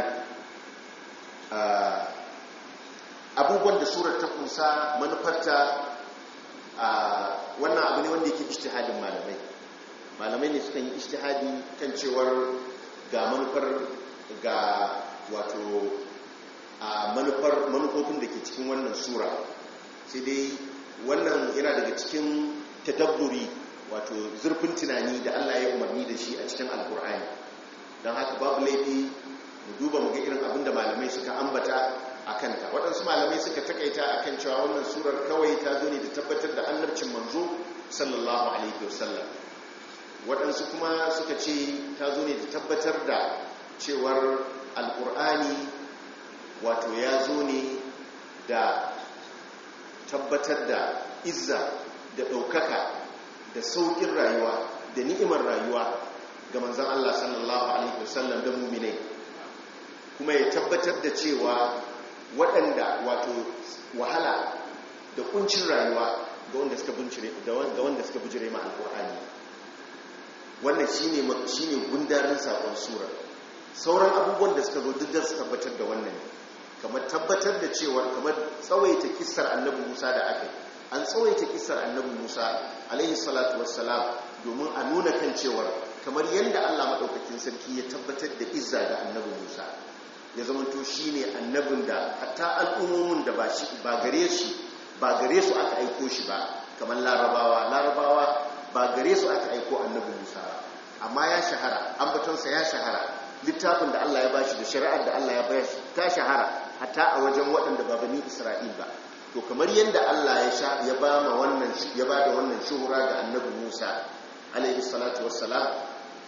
abubuwan da surar ta kunsa manufarta wannan abu ne wanda yake ijtihadin malamai malamai ne sukan yi ijtihadi kan cewar ga manufar ga wato a manufar manufofin da ke cikin wannan sura sai dai wannan yana daga cikin tadabburi wato zurfin tunani da Allah ya umarni da shi a cikin alkur'ani don haka babu laifi mu duba mu ga irin abin da malamai suka ambata a kanta waɗansu malamai suka takaita a kan cewa wannan surar kawai ta zo ne da tabbatar da annabcin manzo sallallahu alaihi wasallam waɗansu kuma suka ce ta zo ne da tabbatar da cewar alkur'ani wato ya zo ne da tabbatar da izza da ɗaukaka da sauƙin rayuwa da ni'imar rayuwa ga manzan Allah sallallahu alaihi wasallam da muminai kuma ya tabbatar da cewa waɗanda wato wahala da kuncin rayuwa ga wanda suka bincire ga wanda suka bijire ma alƙur'ani wannan shine shine gundarin sakon sura sauran abubuwan da suka zo duk da su tabbatar da wannan kamar tabbatar da cewa kamar tsawaita kissar annabi Musa da aka an tsawaita kissar annabi Musa alaihi salatu wassalam domin a nuna kan cewar kamar yadda Allah maɗaukakin sarki ya tabbatar da izza ga annabi Musa ya zamanto shi ne annabin da hatta al'ummomin da ba gare shi ba gare su aka aiko shi ba kamar larabawa larabawa ba gare su aka aiko annabi Musa ba amma ya shahara ambatonsa ya shahara littafin da Allah ya bashi da shari'ar da Allah ya bashi ta shahara hatta a wajen waɗanda ba bani Isra'il ba to kamar yadda Allah ya sha ya ba ma wannan ya ba da wannan shuhura ga annabi Musa alaihi salatu wassalam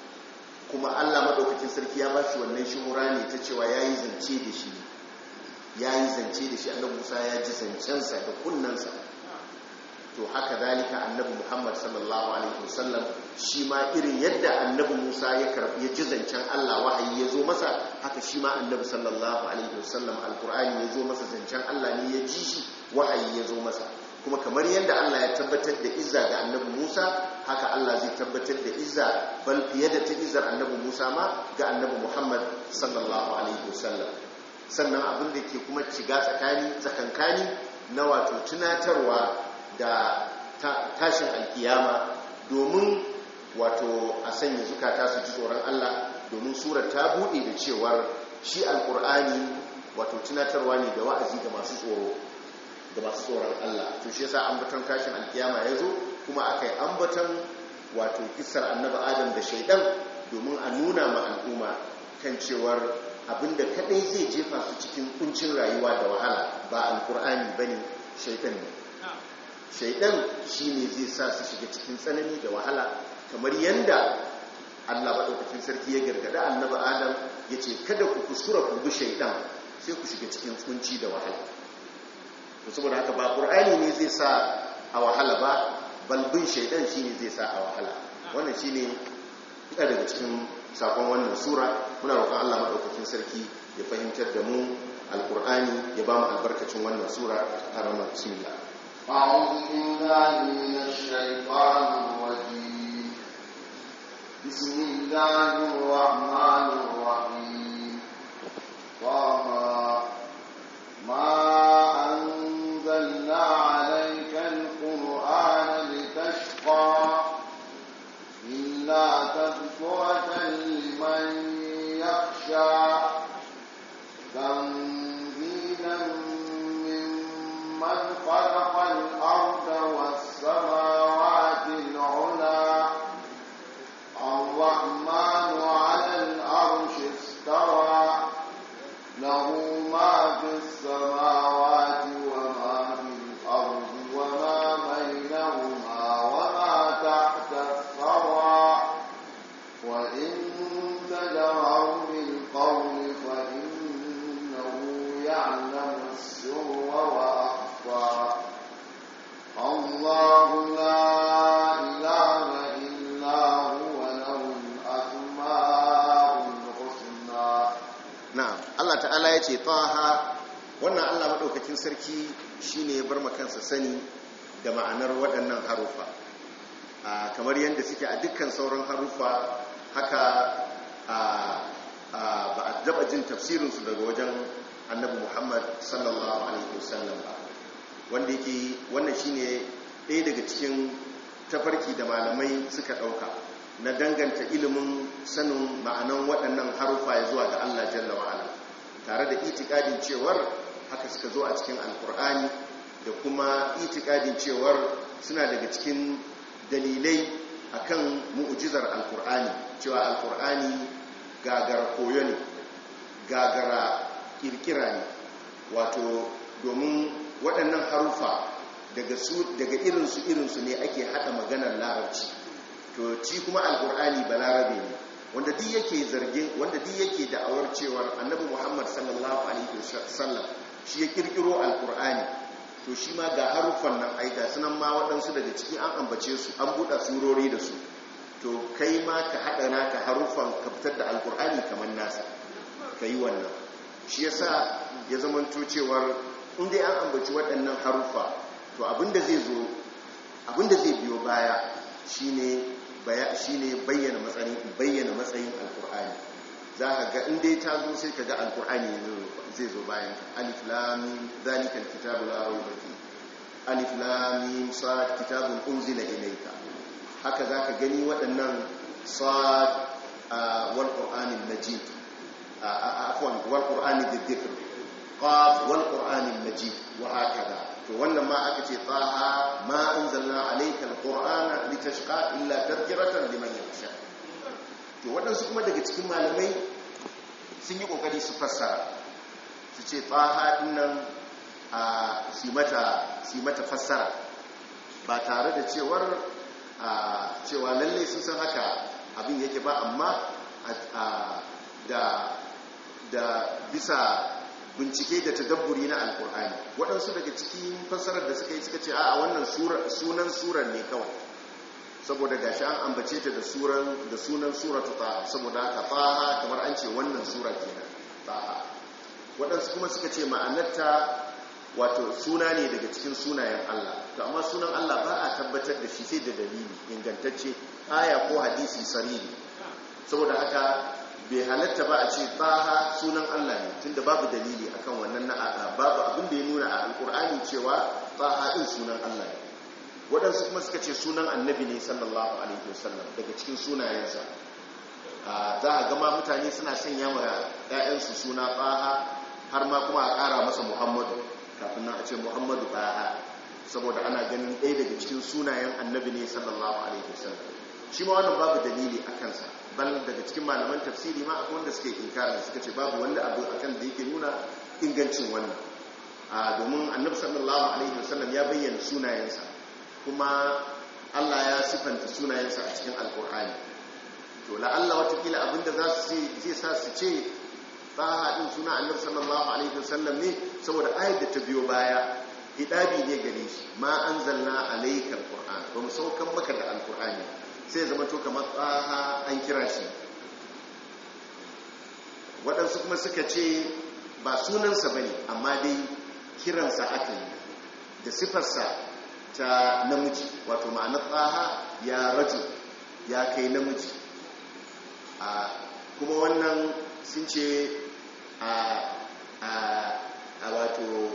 kuma Allah madaukakin sarki ya ba shi wannan shuhura ne ta cewa yayi zance da shi yayi zance da shi annabi Musa ya ji zancensa da kunnansa to haka zalika annabi Muhammad sallallahu alaihi wasallam shi ma irin yadda annabi Musa ya karbi ya ji zancen Allah wahayi ya zo masa haka shi ma annabi sallallahu alaihi wasallam alqur'ani ya zo masa zancen Allah ne ya ji shi wahayi ya zo masa kuma kamar yadda Allah ya tabbatar da izza ga annabi Musa haka Allah zai tabbatar da izza bal fiye da ta izzar annabi Musa ma ga annabi Muhammad sallallahu alaihi wasallam sannan abin da ke kuma shiga tsakani tsakankani na wato tunatarwa da tashin alkiyama domin wato a sanya zukata su ji tsoron Allah domin surar ta buɗe da cewar shi alkur'ani wato tunatarwa ne da wa'azi ga masu tsoro ga masu tsoron Allah to shi yasa ambaton tashin alkiyama ya zo kuma aka yi ambaton wato kissar annabi adam da shaidan domin a nuna ma al'umma kan cewar abinda kadai zai jefa su cikin kuncin rayuwa da wahala ba alkur'ani bane shaidan ne shaidan shine zai sa su shiga cikin tsanani da wahala kamar yanda Allah maɗaukakin sarki ya gargada annabi adam ya ce kada ku kuskura ku bi shaidan sai ku shiga cikin kunci da wahala to saboda haka ba qur'ani ne zai sa a wahala ba balbin shaidan shine zai sa a wahala wannan shine ina daga cikin sakon wannan sura muna roƙon Allah madaukakin sarki ya fahimtar da mu alqur'ani ya ba mu albarkacin wannan sura a ranar bismillah أعوذ بالله من الشيطان الرجيم بسم الله الرحمن الرحيم طه ما أنزلنا عليك القرآن لتشقى إلا تذكرة لمن يخشى تنزيلا ممن خلق الأرض والسماوات العلى الرحمن على العرش استوى له ما في السماوات وما في الأرض وما بينهما وما تحت الثرى وإن تجهر بالقول فإنه يعلم السر وأخفى الله لا إله إلا هو له الأسماء الحسنى na'am Allah ta'ala ya ce taha wannan Allah madaukakin sarki shine ya bar kansa sani da ma'anar waɗannan harufa a kamar yadda suke a dukkan sauran harufa haka a ba a daba jin tafsirinsu daga wajen annabi Muhammad sallallahu alaihi wasallam ba wanda yake wannan shine ɗaya daga cikin tafarki da malamai suka ɗauka na danganta ilimin sanin ma'anan waɗannan harufa ya zuwa ga Allah jalla wa'ala tare da itikadin cewar haka suka zo a cikin alkur'ani da kuma itikadin cewar suna daga cikin dalilai akan mu'ujizar alkur'ani cewa alkur'ani gagara koyo ne gagara kirkira ne wato domin waɗannan harufa daga su daga irinsu irinsu ne ake haɗa maganar larabci to ci kuma alkur'ani balarabe ne wanda duk yake zargin wanda duk yake da'awar cewar annabi muhammad sallallahu alaihi wasallam shi ya kirkiro alkur'ani to shi ma ga haruffan nan ai ga sunan ma waɗansu daga ciki an ambace su an buɗe surori da su to kai ma ka haɗa naka haruffan ka fitar da alkur'ani kamar nasa ka yi wannan shi yasa ya zamanto cewar in dai an ambaci waɗannan haruffa to abinda zai zo abinda zai biyo baya shine shine bayyana matsayin bayyana matsayin alkur'ani za ka ga inda ta zo sai ka ga alkur'ani zai zo bayan alif lam mim zalikal kitabu la rayba fi alif lam mim sad kitabun unzila ilayka haka za ka gani waɗannan صاد آه، والقرآن المجيد آه، آه، عفوا والقرآن ذي الذكر قاف والقرآن المجيد وهكذا wannan ma aka ce taha ma anzalna alayka alqur'ana litashqa illa tadhkiratan liman yakhsha to waɗansu kuma daga cikin malamai sun yi kokari su fassara su ce taha dinnan a su mata su mata fassara ba tare da cewar a cewa lalle sun san haka abin yake ba amma a- da da bisa bincike da tadabburi na alkur'ani waɗansu daga cikin fassarar da suka yi suka ce a wannan sura- sunan surar ne kawai saboda gashi an ambace ta da suran da sunan suratu taha saboda haka taha kamar an ce wannan sura kenan taha waɗansu kuma suka ce ma'anarta wato suna ne daga cikin sunayen Allah to amma sunan Allah ba a tabbatar da shi sai da dalili ingantacce aya ko hadisi sariri saboda haka bai halatta ba a ce taha sunan Allah ne tunda babu dalili akan wannan na babu abin da ya nuna a alkur'ani cewa taha din sunan Allah ne waɗansu kuma suka ce sunan annabi ne sallallahu alaihi wasallam daga cikin sunayensa a za a gama mutane suna sanya wa 'ya'yansu suna taha har ma kuma a ƙara masa muhammadu kafin nan a ce muhammadu taha saboda ana ganin ɗaya daga cikin sunayen annabi ne sallallahu alaihi wasallam shi ma wannan babu dalili a kansa bal daga cikin malaman tafsiri ma akwai wanda suke inkarin suka ce babu wanda abu akan da yake nuna ingancin wannan a domin annabi sallallahu alaihi wasallam ya bayyana sunayensa kuma Allah ya sifanta sunayensa a cikin alkur'ani to la'alla watakila abinda za su zai sa su ce tsaha din suna annabi sallallahu alaihi wasallam ne saboda ayat da ta biyo baya hidabi ne gare shi ma anzalna alayka alquran ba mu saukan maka da alqur'ani sai zama to kamar tsaha an kira shi waɗansu kuma suka ce ba sunansa bane amma dai kiransa aka yi da sifarsa ta namiji wato ma'anar tsaha ya raju ya kai namiji a kuma wannan sun ce a wato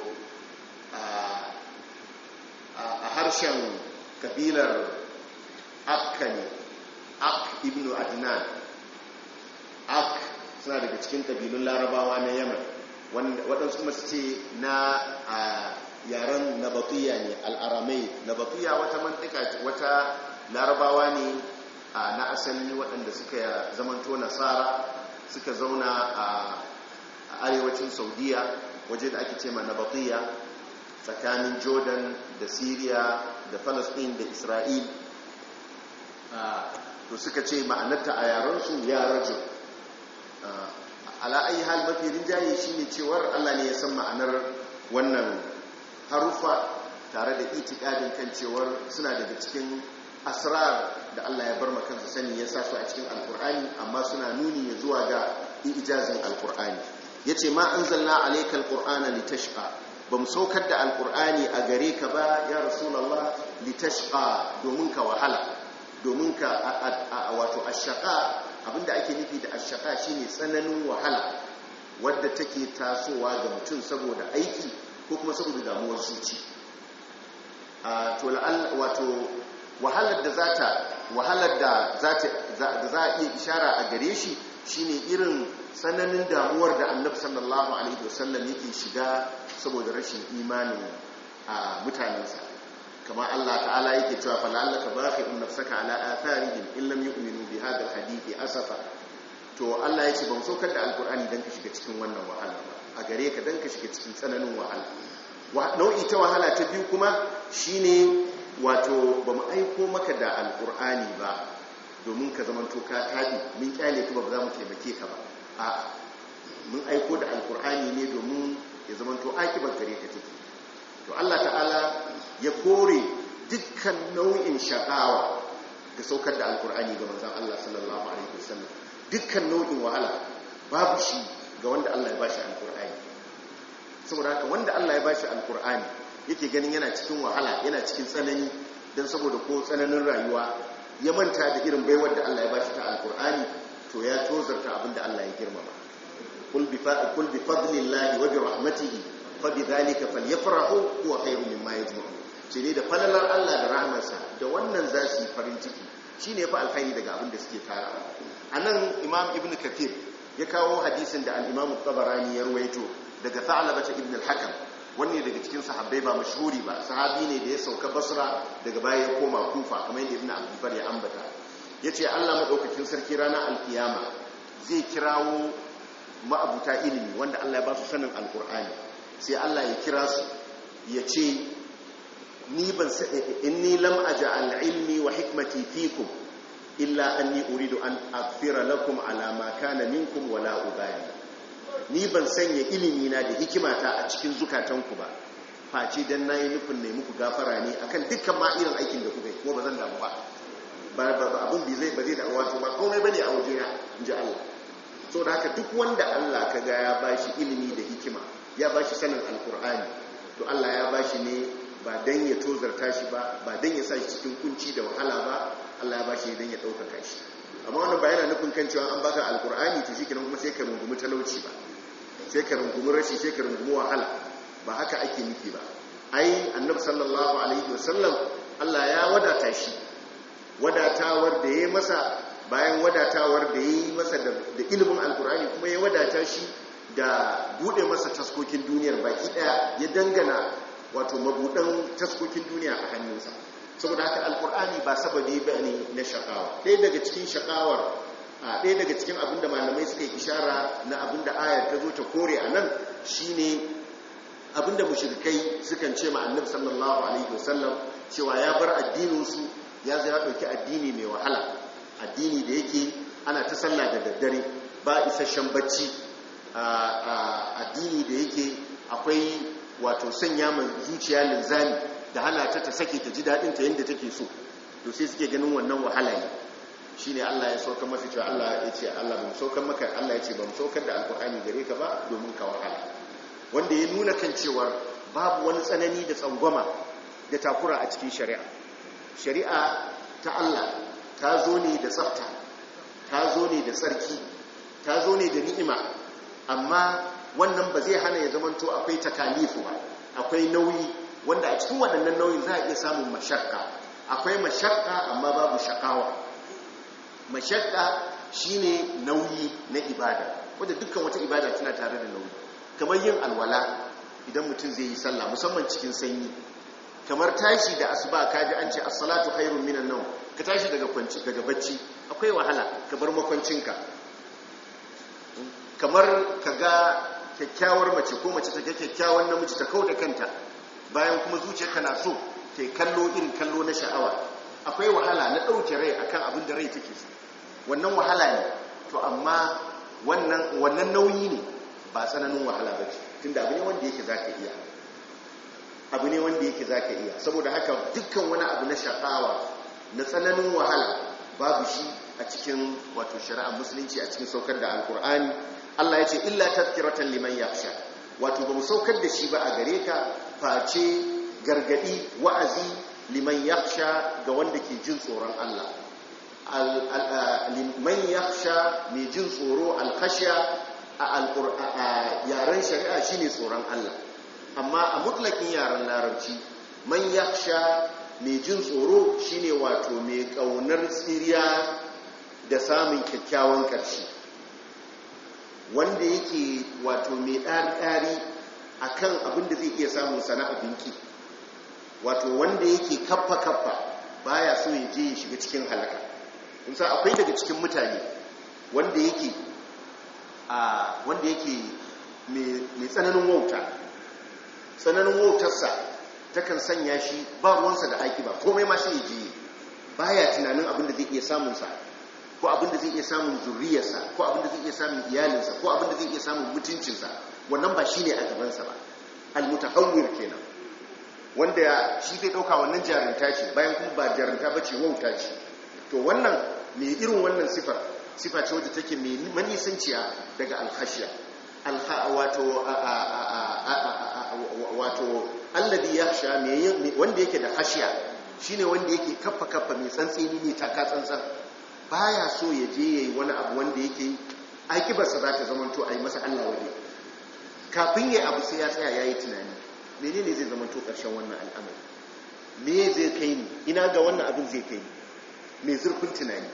a harshen kabilar akka ne ak ibn adnan ak suna daga cikin kabilun larabawa na yaman waɗansu kuma su ce na yaren nabatuya ne al'aramai nabatuya wata mantika wata larabawa ne na asali waɗanda suka zamanto nasara suka zauna a arewacin saudiya waje da ake ce ma nabatiya tsakanin jordan da syria da palestine da isra'il to suka ce ma'anarta a yarensu ya rajo ala'ayi hal mafi rinjaye shine cewar allah ne ya san ma'anar wannan harufa tare da itikadin kan cewar suna daga cikin asrar da Allah ya bar kansa sani ya sa su a cikin alkur'ani amma suna nuni ya zuwa ga ijazin alkur'ani yace ma anzalna alayka alqur'ana litashqa bam saukar da alkur'ani a gare ka ba ya rasulullah litashqa domin ka wahala domin ka wato ashqa abinda ake nufi da ashqa shine tsananin wahala wadda take tasowa ga mutum saboda aiki ko kuma saboda damuwar zuci to wato wahalar da za ta wahalar da za a iya ishara a gare shi shine irin tsananin damuwar da annabi sallallahu alaihi wasallam yake shiga saboda rashin imanin a mutanensa kama Allah ta'ala yake cewa fa la'allaka baqi'un nafsaka ala atharihim in lam yu'minu bi hadha alhadith asafa to Allah yace ban saukar da alqur'ani dan ka shiga cikin wannan wahala ba a gare ka dan ka shiga cikin tsananin wahala nau'i ta wahala ta biyu kuma shine wato ba mu aiko maka da alkur'ani ba domin ka zama to ka taɗi mun kyale ka ba za mu taimake ka ba a mun aiko da alkur'ani ne domin ya zama to akibar gare ka take to Allah ta'ala ya kore dukkan nau'in shakawa ga saukar da alkur'ani ga manzon Allah sallallahu alaihi wasallam dukkan nau'in wahala babu shi ga wanda Allah ya bashi alkur'ani saboda haka wanda Allah ya bashi alkur'ani yake ganin yana cikin wahala yana cikin tsanani don saboda ko tsananin rayuwa ya manta da irin baiwar da Allah ya bashi ta alkur'ani to ya tozarta abinda Allah ya girmama kul bi kul bi fadlillahi wa bi rahmatihi fa bi dhalika falyafrahu huwa khayrun mimma yajma'un ce ne da falalar Allah da rahmarsa da wannan za su yi farin ciki shine yafi alkhairi daga abin da suke tara anan imam ibn kathir ya kawo hadisin da al-imam tabarani ya ruwaito daga tha'laba ibn al-hakam wanne daga cikin sahabbai ba mashhuri ba sahabi ne da ya sauka basra daga baya ya koma kufa kamar yadda ibn abdulbar ya ambata yace Allah madaukakin sarki ranar alkiyama zai kirawo ma'abuta ilimi wanda Allah ya ba su sanin alkur'ani sai Allah ya kira su ya ce ni ban inni lam aj'al ilmi wa hikmati fikum illa anni uridu an aghfira lakum ala ma kana minkum wala ubali ni ban sanya ilimi na da hikimata a cikin zukatanku ba face dan nayi nufin ne muku gafara ne akan dukkan ma irin aikin da kuka yi kuma ba zan damu ba ba abun bi zai ba zai da wato ba komai bane a wajena inji Allah so da haka duk wanda Allah ka ga ya bashi ilimi da hikima ya bashi sanin alkur'ani to Allah ya bashi ne ba dan ya tozarta shi ba ba dan ya sa shi cikin kunci da wahala ba Allah ya bashi dan ya ɗaukaka shi amma wannan ba yana nufin kan cewa an baka alkur'ani to shi kenan kuma sai ka rungumi talauci ba sai ka rungumi rashi sai ka rungumi wahala ba haka ake nufi ba ai annabi sallallahu alaihi wasallam Allah ya wadata shi wadatawar da ya masa bayan wadatawar da ya yi masa da ilimin alkur'ani kuma ya wadata shi da bude masa taskokin duniyar baki daya ya dangana wato mabudan taskokin duniya a hannunsa saboda haka alkur'ani ba sababi ba ne na shakawa ɗaya daga cikin shakawar a ɗaya daga cikin abin da malamai suka yi ishara na abin da ayar ta zo ta kore a nan shine abin da mushrikai sukan ce ma annabi sallallahu alaihi wasallam cewa ya bar addininsu ya zai ya ɗauki addini mai wahala addini da yake ana ta sallah da daddare ba isasshen bacci addini da yake akwai wato sanya mai zuciya linzami da hana ta ta sake ta ji daɗin ta yadda take so to sai suke ganin wannan wahala ne shine Allah ya saukar masa cewa Allah ya ce Allah ba mu saukar maka Allah ya ce ba mu saukar da alkur'ani gare ka ba domin ka wahala wanda ya nuna kan cewa babu wani tsanani da tsangwama da takura a cikin shari'a shari'a ta Allah ta zo ne da tsafta ta zo ne da tsarki ta zo ne da ni'ima amma wannan ba zai hana ya zamanto akwai takalifu ba akwai nauyi wanda a cikin waɗannan nauyin za a iya samun mashakka akwai mashakka amma babu shakawa mashakka shine nauyi na ibada wadda dukkan wata ibada tana tare da nauyi kamar yin alwala idan mutum zai yi sallah musamman cikin sanyi kamar tashi da asuba kaji an ce as-salatu khairun minan nawm ka tashi daga kwanci daga bacci akwai wahala ka bar makwancinka kamar ka ga kyakkyawar mace ko mace ta ga kyakkyawar namiji ta kauda kanta bayan kuma zuciyarka na so ta kallo irin kallo na sha'awa akwai wahala na ɗauke rai akan abin da rai take so wannan wahala ne to amma wannan wannan nauyi ne ba tsananin wahala ba ce tunda abu ne wanda yake zaka iya abu ne wanda yake zaka iya saboda haka dukkan wani abu na sha'awa na tsananin wahala babu shi a cikin wato shari'ar musulunci a cikin saukar da alkur'ani Allah ya ce illa tazkiratan liman yakhsha wato ba mu saukar da shi ba a gare ka face gargadi wa'azi liman yakhsha ga wanda ke jin tsoron Allah liman yakhsha mai jin tsoro alkhashiya a yaren shari'a shine tsoron Allah amma a mutlakin yaren larabci man yakhsha mai jin tsoro shine wato mai kaunar tsiriya da samun kyakkyawan ƙarshe wanda yake wato mai ɗari-ɗari a kan abin da zai iya samun sana'a binki wato wanda yake kaffa-kaffa baya so ya je ya shiga cikin halaka sa akwai daga cikin mutane wanda yake a wanda yake mai tsananin wauta tsananin wautarsa takan sanya shi ba ruwansa da aiki ba komai ma sai ya je baya tunanin abin da zai iya samunsa ko abin da zai iya samun zurriyarsa ko abin da zai iya samun iyalinsa ko abin da zai iya samun mutuncinsa wannan ba shi ne a gabansa ba almutahawwir kenan wanda shi zai dauka wannan jarinta ce bayan kuma ba jarinta ba ce wauta ce to wannan mai irin wannan sifar sifa ce wadda take mai manisanciya daga alhashiya wato wato alladhi yakhsha wanda yake da hashiya shine wanda yake kaffa kaffa mai tsantseni ne taka tsantsan baya so ya je yayi wani abu wanda yake aikibarsa za ta zamanto a yi masa Allah waje kafin yayi abu sai ya tsaya yayi tunani menene zai zamanto karshen wannan al'amari me zai kai ni ina ga wannan abin zai kai ni mai zurfin tunani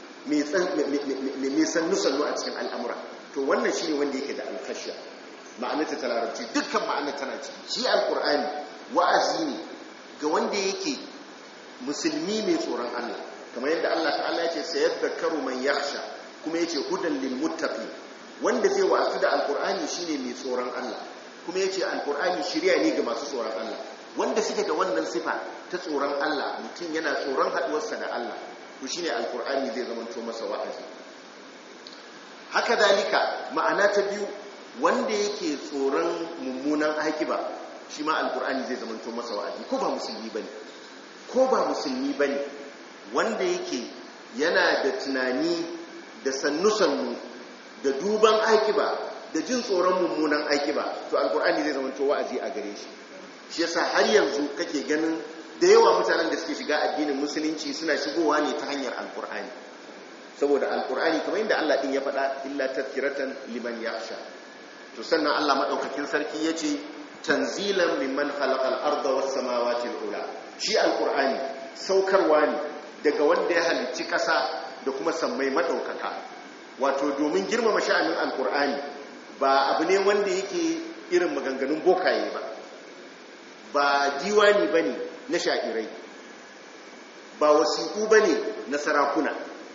mai sannu-sannu a cikin al'amura to wannan shi ne wanda yake da alkhashiya ma'anarta ta larabci dukkan ma'anar tana ciki shi alkur'ani wa'azi ne ga wanda yake musulmi mai tsoron allah kamar yadda allah ta'ala ya ce sayar da karo man yaksha kuma ya ce hudan lil muttaqi wanda zai wa'azu da alkur'ani shine mai tsoron allah kuma ya ce alkur'ani shirya ne ga masu tsoron allah wanda suke da wannan sifa ta tsoron allah mutum yana tsoron haɗuwarsa da allah to shine alkur'ani zai zama to masa wa'azi haka dalika ma'ana ta biyu wanda yake tsoron mummunan akiba shi ma alkur'ani zai zama to masa wa'azi ko ba musulmi bane ko ba musulmi bane wanda yake yana da tunani da sannu-sannu da duban akiba da jin tsoron mummunan akiba to alkur'ani zai zama to wa'azi a gare shi shi yasa har yanzu kake ganin da yawa mutanen da suke shiga addinin musulunci suna shigowa ne ta hanyar alkur'ani saboda alkur'ani kamar yadda Allah din ya faɗa illa tazkiratan liman yakhsha to sannan Allah madaukakin sarki yace tanzilan mimman khalaqal arda was samawati ula shi alkur'ani saukarwa ne daga wanda ya halicci ƙasa da kuma sammai madaukaka wato domin girmama sha'anin alkur'ani ba abu ne wanda yake irin maganganun bokaye ba ba diwani bane na sha'irai ba wasiƙu ba ne na sarakuna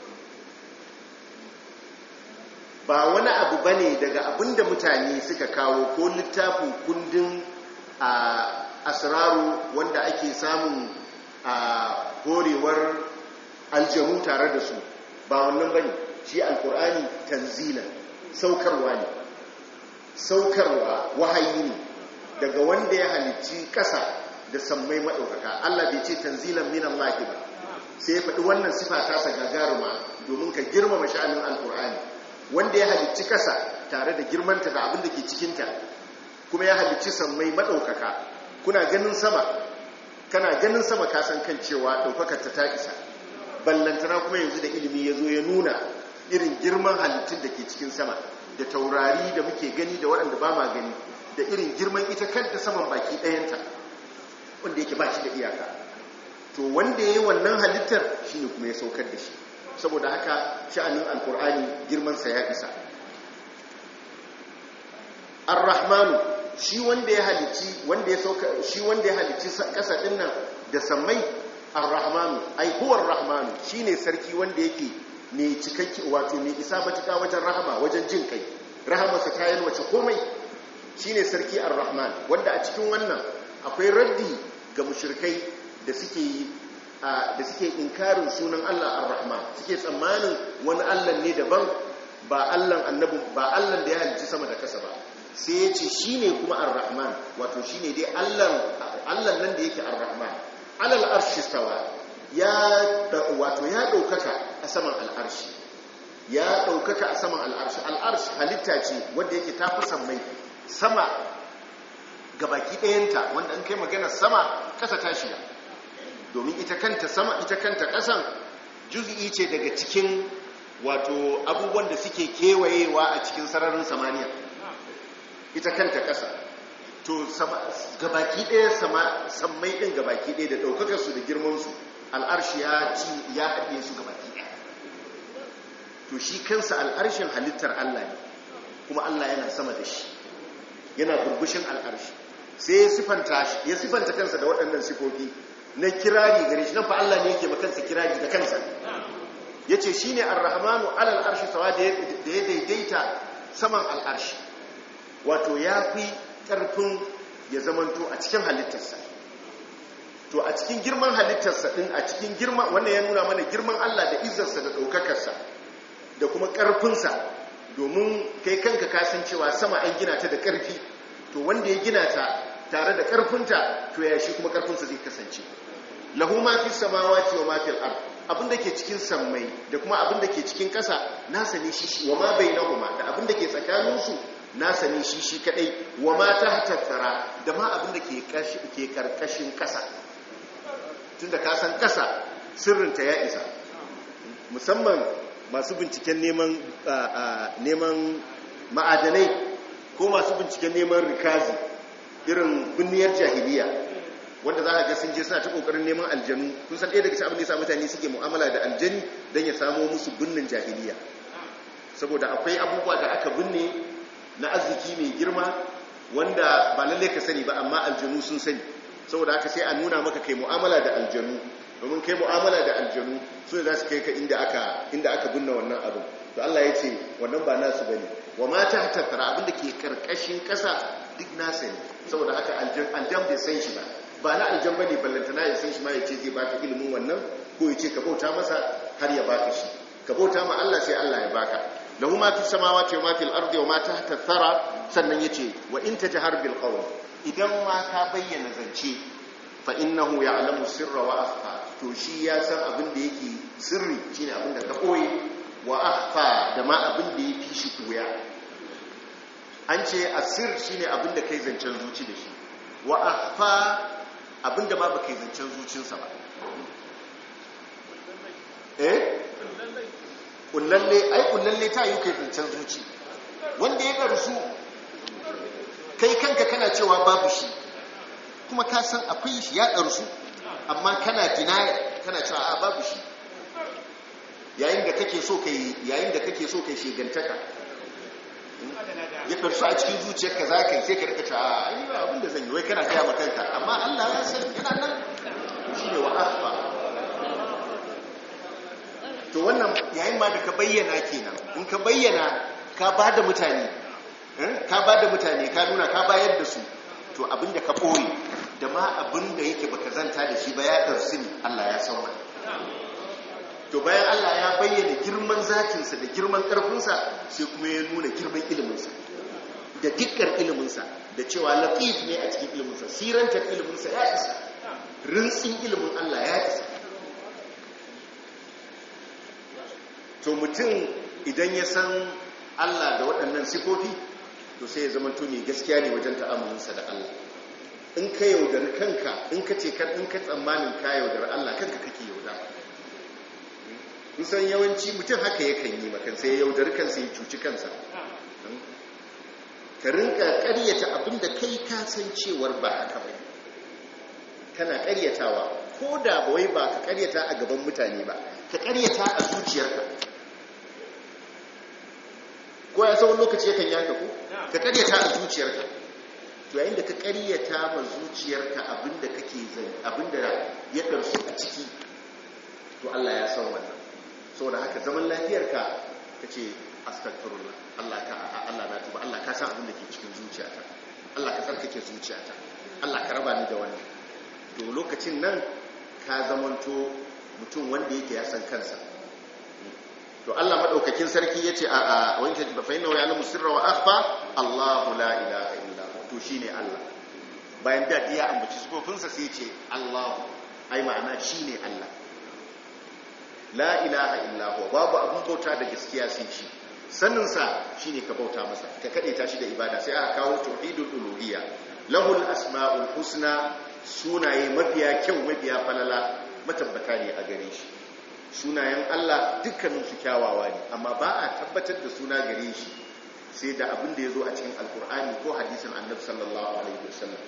ba wani abu ba ne daga abinda mutane suka kawo ko littafin kundin a asiraru wanda ake samun a horewar aljanu tare da su ba wannan ba ne shi alkur'ani tanzila saukarwa ne saukarwa wahayi ne daga wanda ya halicci ƙasa da sammai maɗaukaka Allah bai ce tanzilan minan lahi ba sai ya faɗi wannan sifa tasa gagaruma domin ka girmama sha'anin alkur'ani wanda ya halicci ƙasa tare da girmanta da abin da ke cikinta kuma ya halicci sammai maɗaukaka kuna ganin sama kana ganin sama ka san kan cewa ɗaukakar ta ta isa ballantana kuma yanzu da ilimi ya zo ya nuna irin girman halittun da ke cikin sama da taurari da muke gani da waɗanda ba ma gani da irin girman ita kanta saman baki ɗayanta wanda yake ba shi da iyaka to wanda ya yi wannan halittar shi ne kuma ya saukar da shi saboda haka sha'anin alkur'ani girmansa ya isa ar-rahmanu shi wanda ya halicci wanda ya sauka shi wanda ya halicci kasa din nan da sammai ar-rahmanu ai huwa ar-rahmanu shine sarki wanda yake mai cikakki wato mai isa matuka wajen rahama wajen jin kai rahamarsa ta yalwace komai shine sarki ar-rahman wanda a cikin wannan akwai raddi ga mushrikai da suke da suke inkarin sunan Allah ar-rahman suke tsammanin wani Allah ne daban ba Allah annabi ba Allah da ya halicci sama da kasa ba sai ya ce shine kuma ar-rahman wato shine dai Allah Allah nan da yake ar-rahman alal arshi stawa ya wato ya daukaka a saman al'arshi ya daukaka a saman al'arshi al'arshi halitta ce wanda yake tafi sammai sama gabaki ɗayanta wanda an kai magana sama ƙasa ta shiga domin ita kanta sama ita kanta ƙasan juz'i ce daga cikin wato abubuwan da suke kewayewa a cikin sararin samaniya ita kanta ƙasa to gabaki ɗaya sammai ɗin gabaki ɗaya da ɗaukakarsu da girmansu al'arshi ya ci ya haɗe su gabaki ɗaya to shi kansa al'arshin halittar Allah ne kuma Allah yana sama da shi yana burbushin al'arshi sai ya sifanta kansa da waɗannan sifofi na kirari gare shi nan fa Allah ne yake makansa kirari da kansa ya ce shi ne arrahmanu alal arshi sawa da ya daidaita saman al'arshi wato ya fi ƙarfin ya zamanto a cikin halittarsa to a cikin girman halittarsa ɗin a cikin girma wannan ya nuna mana girman Allah da izarsa da ɗaukakarsa da kuma ƙarfinsa domin kai kanka kasancewa sama an gina ta da ƙarfi to wanda ya gina ta tare da ƙarfinta to ya shi kuma ƙarfinsa zai kasance lahu ma fi samawati wa ma fil ard abin da ke cikin sammai da kuma abin da ke cikin ƙasa nasa ne shi wa ma bainahuma da abin da ke tsakaninsu nasa ne shi shi kadai wa ma tahta tsara da ma abin da ke ke karkashin ƙasa tunda ka san ƙasa sirrinta ya isa musamman masu binciken neman neman ma'adanai ko masu binciken neman rikazi irin binniyar jahiliya wanda za ka ga sun je suna ta kokarin neman aljanu kun san ɗaya daga cikin abin da yasa mutane suke mu'amala da aljani don ya samo musu binnin jahiliya saboda akwai abubuwa da aka binne na arziki mai girma wanda ba lalle ka sani ba amma aljanu sun sani saboda haka sai a nuna maka kai mu'amala da aljanu domin kai mu'amala da aljanu su ne za su kai ka inda aka inda aka binne wannan abin to Allah ya ce wannan ba nasu bane wa ma ta tattara abin da ke karkashin kasa duk nasa ne saboda haka aljan aljan bai san shi ba ba na aljan bane ballantana ya san shi ma ya ce zai baka ilimin wannan ko ya ce ka bauta masa har ya baka shi ka bauta ma Allah sai Allah ya baka lahu ma fis samawati wa ma fil ardi wa ma tahta thara sannan yace wa in tajhar bil qawl idan ma ka bayyana zance fa innahu ya'lamu sirra wa akhfa to shi ya san abin da yake sirri shine abin da ka koyi wa akhfa da ma abin da yafi shi koya an ce asir shine abin da kai zancen zuci da shi wa akhfa abin da ma baka yi zancen zucinsa ba eh kullalle ai kullalle ta yi kai zancen zuci wanda ya karsu kai kanka kana cewa babu shi kuma ka san akwai shi ya karsu amma kana deny kana cewa a babu shi yayin da kake so kai yayin da kake so kai shegantaka ya karsu a cikin zuciyarka za ka yi sai ka rika cewa a yi ba abin da zan yi wai kana gaya kanka amma Allah ya san yana nan shi ne wa akhfa to wannan yayin ma da ka bayyana kenan in ka bayyana ka ba da mutane ka ba da mutane ka nuna ka bayar da su to abinda ka ɓoye da ma abinda yake baka zanta da shi ba ya ɗarsi ne Allah ya san wani to bayan Allah ya bayyana girman zatinsa da girman ƙarfinsa sai kuma ya nuna girman iliminsa da dukkan iliminsa da cewa latif ne a cikin iliminsa sirantar iliminsa ya isa rintsin ilimin Allah ya isa to mutum idan ya san Allah da waɗannan sifofi to sai ya zama mai gaskiya ne wajen ta'amulinsa da Allah in ka yaudari kanka in ka ce kan in ka tsammanin ka yaudari Allah kanka kake yauda kusan yawanci mutum haka yakan yi makan sai ya yaudari kansa ya cuci kansa ka rinka ƙaryata abinda kai ka san cewar ba haka ba kana ƙaryatawa ko da ba wai ba ka ƙaryata a gaban mutane ba ka ƙaryata a zuciyarka ko ya tsawon lokaci yakan yaka ku ka karyata a zuciyarka to yayin da ka karyata ma zuciyarka abinda kake zai abinda ya karsu a ciki to Allah ya san wannan saboda haka zaman lafiyarka kace astaghfirullah Allah ka Allah na tuba Allah ka san abinda ke cikin zuciyata Allah ka tsarkake zuciyata Allah ka raba ni da wannan to lokacin nan ka zamanto mutum wanda yake ya san kansa to Allah madaukakin sarki yace a a wanke fa inna ya alamu sirra wa akhfa Allahu la ilaha illa hu to shine Allah bayan da ya ambaci sifofinsa sai yace Allahu ai ma'ana shine Allah la ilaha illa hu babu abun bauta da gaskiya sai shi sanin sa shine ka bauta masa ka kade ta shi da ibada sai aka kawo tauhidul uluhiyya lahul asmaul husna sunaye mafiya kyau mafiya falala matabbata ne a gare shi sunayen Allah dukkaninsu kyawawa ne amma ba a tabbatar da suna gare shi sai da abin da ya zo a cikin alkur'ani ko hadisin annabi sallallahu alaihi wasallam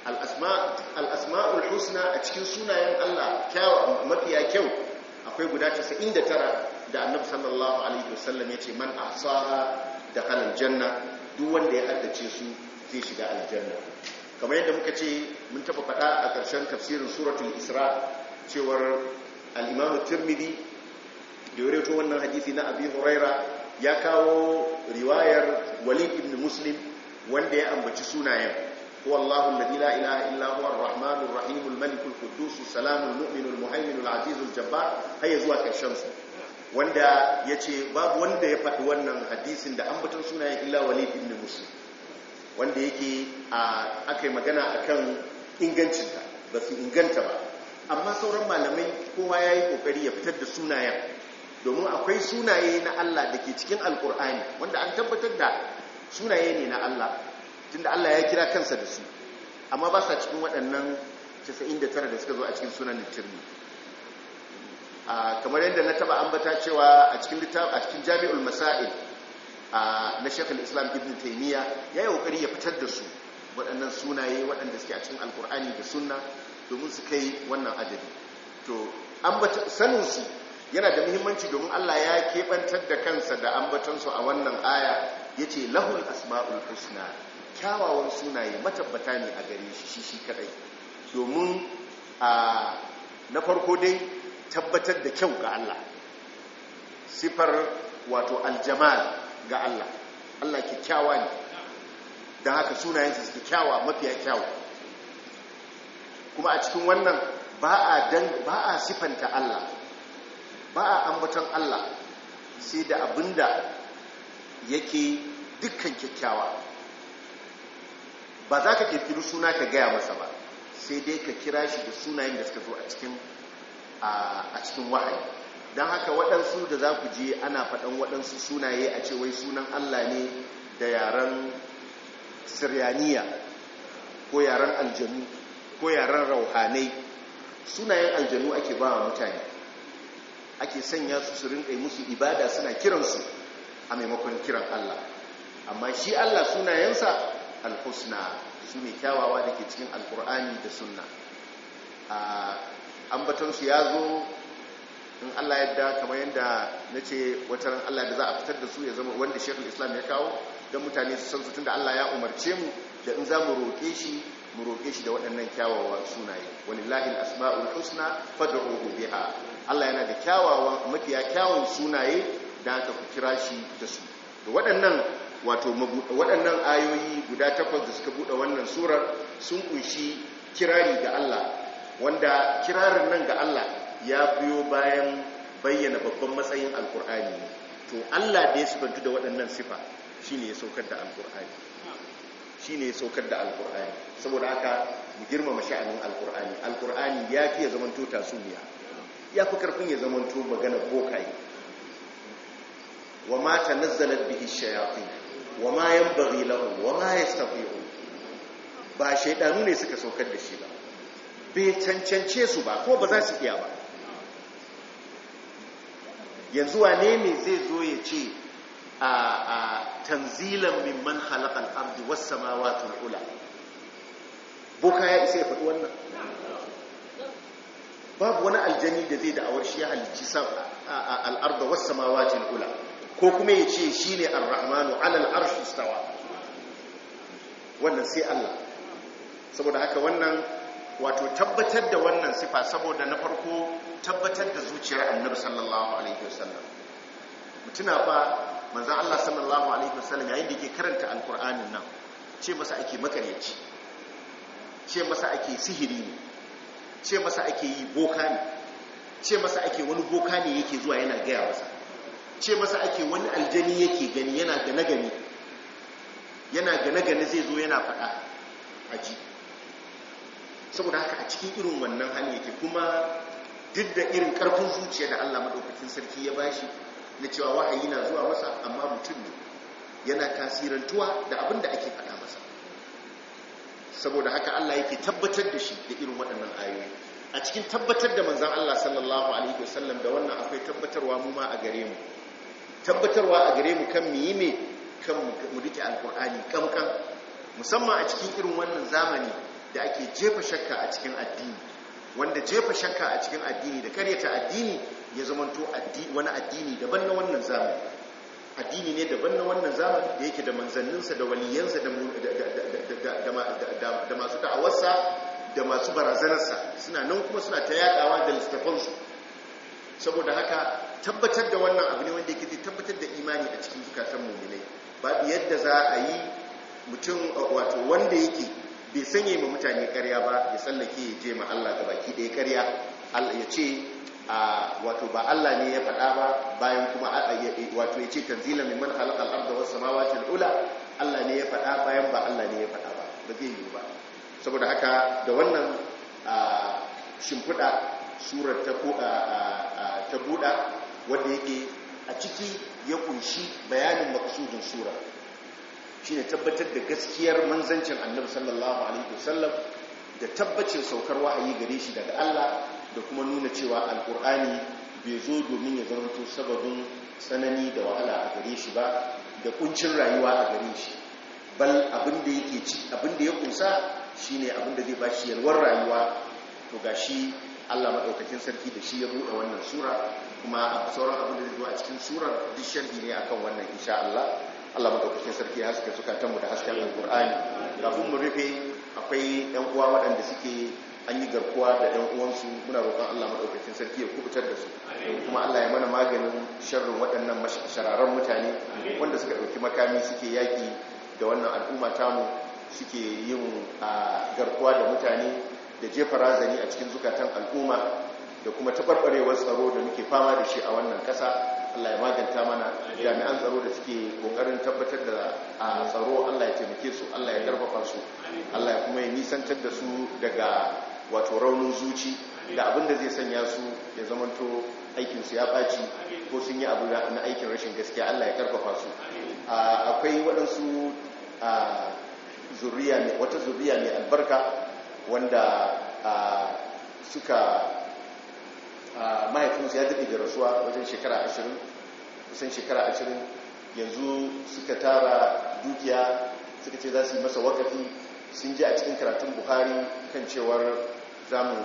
al-asma'ul husna a cikin sunayen Allah mafiya kyau akwai guda 99 da annabi sallallahu alaihi wasallam ya ce man ahsaha dakhala aljanna duk wanda ya haddace su zai shiga aljanna kamar yadda muka ce mun taba faɗa a ƙarshen tafsirin suratul isra cewar al'imamu turmidi da ya reto wannan hadisi na abi huraira ya kawo riwayar walid ibn muslim wanda ya ambaci sunayen huwa allahu alladhi la ilaha illa huwa ar-rahmanur rahim al-malik al-quddus salamul mu'min al-muhaymin al-aziz al-jabbar hayya zuwa karshen su wanda yace babu wanda ya faɗi wannan hadisin da ambaton sunayen illa walid ibn muslim wanda yake akai magana akan ingancinta ba su inganta ba amma sauran malamai kowa ya yi kokari ya fitar da sunayen domin akwai sunaye na Allah da ke cikin alkur'ani wanda an tabbatar da sunaye ne na Allah tunda Allah ya kira kansa da su amma ba sa cikin waɗannan 99 da suka zo a cikin sunan littirni kamar yadda na taba ambata cewa a cikin a cikin jami'ul masail na shekul islam ibn taimiyya ya yi kokari ya fitar da su waɗannan sunaye waɗanda suke a cikin alkur'ani da sunna domin su kai wannan adadi to saninsu yana da muhimmanci domin Allah ya keɓantar da kansa da ambatansu a wannan aya ya ce lahul asma'ul husna kyawawan sunaye matabbata ne a gare shi shi shi kadai domin a na farko dai tabbatar da kyau ga Allah sifar wato aljamal ga Allah Allah kyakkyawa ne don haka sunayensa suke kyawa mafiya kyawu kuma a cikin wannan ba a sifanta Allah ba a ambaton Allah sai da abinda yake dukkan kyakkyawa ba za ka kirkiri suna ka gaya masa ba sai dai ka kira shi da sunayen da suka zo a cikin a cikin wahayi don haka waɗansu da za ku je ana faɗan waɗansu sunaye a ce wai sunan Allah ne da yaren siryaniya ko yaren aljanu ko yaren rauhanai sunayen aljanu ake ba wa mutane ake sanya su su rinƙai musu ibada suna kiransu a maimakon kiran Allah amma shi Allah sunayensa alhusna su ne kyawawa da ke cikin alkur'ani da sunna ambatonsu ya zo in Allah yadda kamar yadda na ce wataran Allah da za a fitar da su ya zama wanda shekul islam ya kawo don mutane su san su tun da Allah ya umarce mu da in za mu roƙe shi mu roƙe shi da waɗannan kyawawan sunaye walillahi al-asma'ul husna fad'uhu biha Allah yana da kyawawan mafiya kyawun sunaye da aka ku kira shi da su da waɗannan wato waɗannan ayoyi guda takwas da suka buɗe wannan surar sun kunshi kirari ga Allah wanda kirarin nan ga Allah ya biyo bayan bayyana babban matsayin alkur'ani to Allah da ya sifantu da waɗannan sifa shine ya saukar da alkur'ani shine ya saukar da alkur'ani saboda haka mu girmama sha'anin alkur'ani alkur'ani ya fi ya zamanto tasuniya ya fi karfin ya zamanto magana bokaye wa ma tanazzalat bihi shayatin wa ma yanbaghi lahum wa ma yastati'un ba shaydanu ne suka saukar da shi ba bai cancance su ba ko ba za su iya ba yanzu wane ne zai zo ya ce a tanzilan mimman halakal ardi was samawati ula boka ya isa ya faɗi wannan babu wani aljani da zai da'awar shi ya halicci al'arda was samawati ula ko kuma ya ce shi ne ar-rahmanu alal arshi istawa wannan sai Allah saboda haka wannan wato tabbatar da wannan sifa saboda na farko tabbatar da zuciyar annabi sallallahu alaihi wasallam mutuna fa manzon Allah sallallahu alaihi wasallam yayin da yake karanta alqur'anin nan ce masa ake makaryaci ce masa ake sihiri ne ce masa ake yi boka ne ce masa ake wani boka ne yake zuwa yana gaya masa ce masa ake wani aljani yake gani yana gane gani yana gane gane zai zo yana faɗa aji saboda haka a cikin irin wannan hali yake kuma duk da irin karfin zuciya da Allah madaukakin sarki ya bashi na cewa wahayi na zuwa masa amma mutum ne yana tasirantuwa da abin da ake faɗa masa saboda haka Allah yake tabbatar da shi da irin waɗannan ayoyi a cikin tabbatar da manzon Allah sallallahu alaihi wasallam da wannan akwai tabbatarwa mu ma a gare mu tabbatarwa a gare mu kan mu yi me kan mu rike alkur'ani kamkan musamman a cikin irin wannan zamani da ake jefa shakka a cikin addini wanda jefa shakka a cikin addini da karyata addini ya zamanto wani addini daban na wannan zamani addini ne daban na wannan zamani da yake da manzanninsa da waliyansa da masu da'awarsa da masu barazanarsa suna nan kuma suna ta yadawa da littafansu saboda haka tabbatar da wannan abu ne wanda yake tabbatar da imani a cikin zukatan muminai babu yadda za a yi mutum wato wanda yake bai sanye ma mutane karya ba ya tsallake ya je ma Allah ga baki ɗaya karya ya ce wato ba Allah ne ya faɗa ba bayan kuma wato ya ce tanzilan mimman halakal arda was samawati ula Allah ne ya faɗa bayan ba Allah ne ya faɗa ba ba zai yi ba saboda haka da wannan shimfiɗa surar ta ta buɗa wanda yake a ciki ya kunshi bayanin maksudin surar shine tabbatar da gaskiyar manzancin annabi sallallahu alaihi wasallam da tabbacin saukar wahayi gare shi daga Allah da kuma nuna cewa alkur'ani bai zo domin ya zama to sababin tsanani da wahala a gare shi ba da kuncin rayuwa a gare shi bal abin da yake ci abin da ya kunsa shine abin da zai ba shi yalwar rayuwa to gashi Allah madaukakin sarki da shi ya buɗe wannan sura kuma a sauran abin da zai zo a cikin surar duk sharhi ne akan wannan insha Allah Allah madaukakin sarki ya haska zukatan mu da hasken alqur'ani kafin mu rufe akwai yan uwa waɗanda suke an yi garkuwa da yan uwansu muna roƙon Allah madaukakin sarki ya kubutar da su kuma Allah ya mana maganin sharrin waɗannan shararan mutane wanda suka ɗauki makami suke yaƙi da wannan al'umma tamu suke yin garkuwa da mutane da jefa razani a cikin zukatan al'umma da kuma taɓarɓarewar tsaro da muke fama da shi a wannan ƙasa Allah ya maganta mana jami'an tsaro da suke ƙoƙarin tabbatar da a tsaro Allah ya taimake su Allah ya ƙarfafa su Allah ya kuma ya nisantar da su daga wato raunin zuci da abin da zai sanya su ya zamanto aikinsu ya ɓaci ko sun yi abu na aikin rashin gaskiya Allah ya ƙarfafa su akwai waɗansu zuriya ne wata zuriya ne albarka wanda suka mahaifinsu ya daɗe da rasuwa wajen shekara ashirin kusan shekara ashirin yanzu suka tara dukiya suka ce za su yi masa wakafi sun ji a cikin karatun buhari kan cewar zamu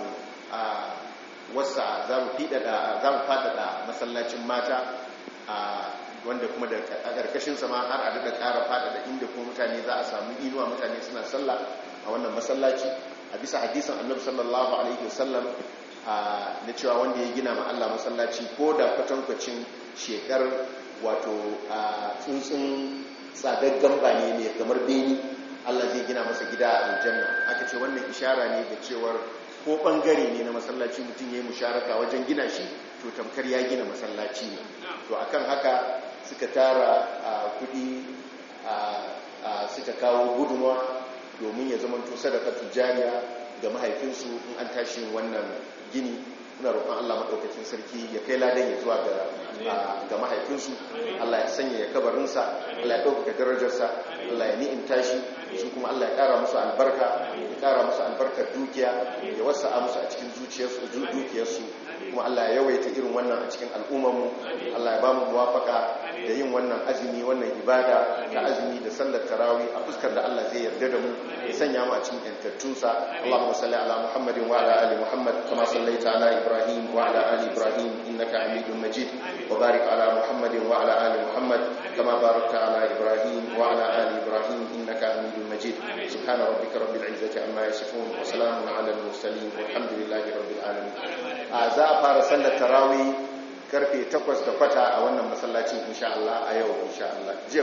wasa za mu faɗaɗa masallacin mata wanda kuma da a ƙarƙashin sama har a daga ƙara faɗaɗa inda kuma mutane za a samu inuwa mutane suna sallah a wannan masallaci a bisa hadisan annabi sallallahu alaihi wasallam na cewa wanda ya gina ma Allah masallaci ko da kwatankwacin shekar wato tsuntsun tsadaggan ba ne mai kamar beni Allah zai gina masa gida a aljanna aka ce wannan ishara ne da cewar ko bangare ne na masallaci mutum ya yi musharaka wajen gina shi to tamkar ya gina masallaci ne to akan haka suka tara kudi suka kawo gudunwa domin ya zama to sadaka tujariya ga mahaifinsu in an tashi wannan gini muna roƙon Allah maɗaukacin sarki ya kai ladan ya zuwa ga mahaifinsu Allah ya sanya ya kabarinsa Allah ya ɗaukaka darajarsa Allah ya ni'imta shi su kuma Allah ya ƙara musu albarka ya ƙara musu albarkar dukiya ya wasa'a musu a cikin zuciyarsu dukiyarsu kuma Allah ya yawaita irin wannan a cikin al'ummarmu Allah ya ba mu muwafaka da yin wannan azumi wannan ibada da azumi da sallar tarawih a fuskar da Allah zai yarda da mu ya sanya mu a cikin yantattunsa Allahumma salli ala Muhammadin wa ala ali Muhammad kama sallaita ala Ibrahim wa ala ali Ibrahim innaka Hamidum Majid wa barik ala Muhammadin wa ala ali Muhammad kama barakta ala Ibrahim wa ala ali Ibrahim innaka Hamidum Majid subhana rabbika rabbil izzati amma yasifun wa salamun ala al mursalin walhamdulillahi rabbil alamin a za a fara sallar tarawih karfe 8 da kwata a wannan masallacin insha Allah a yau insha Allah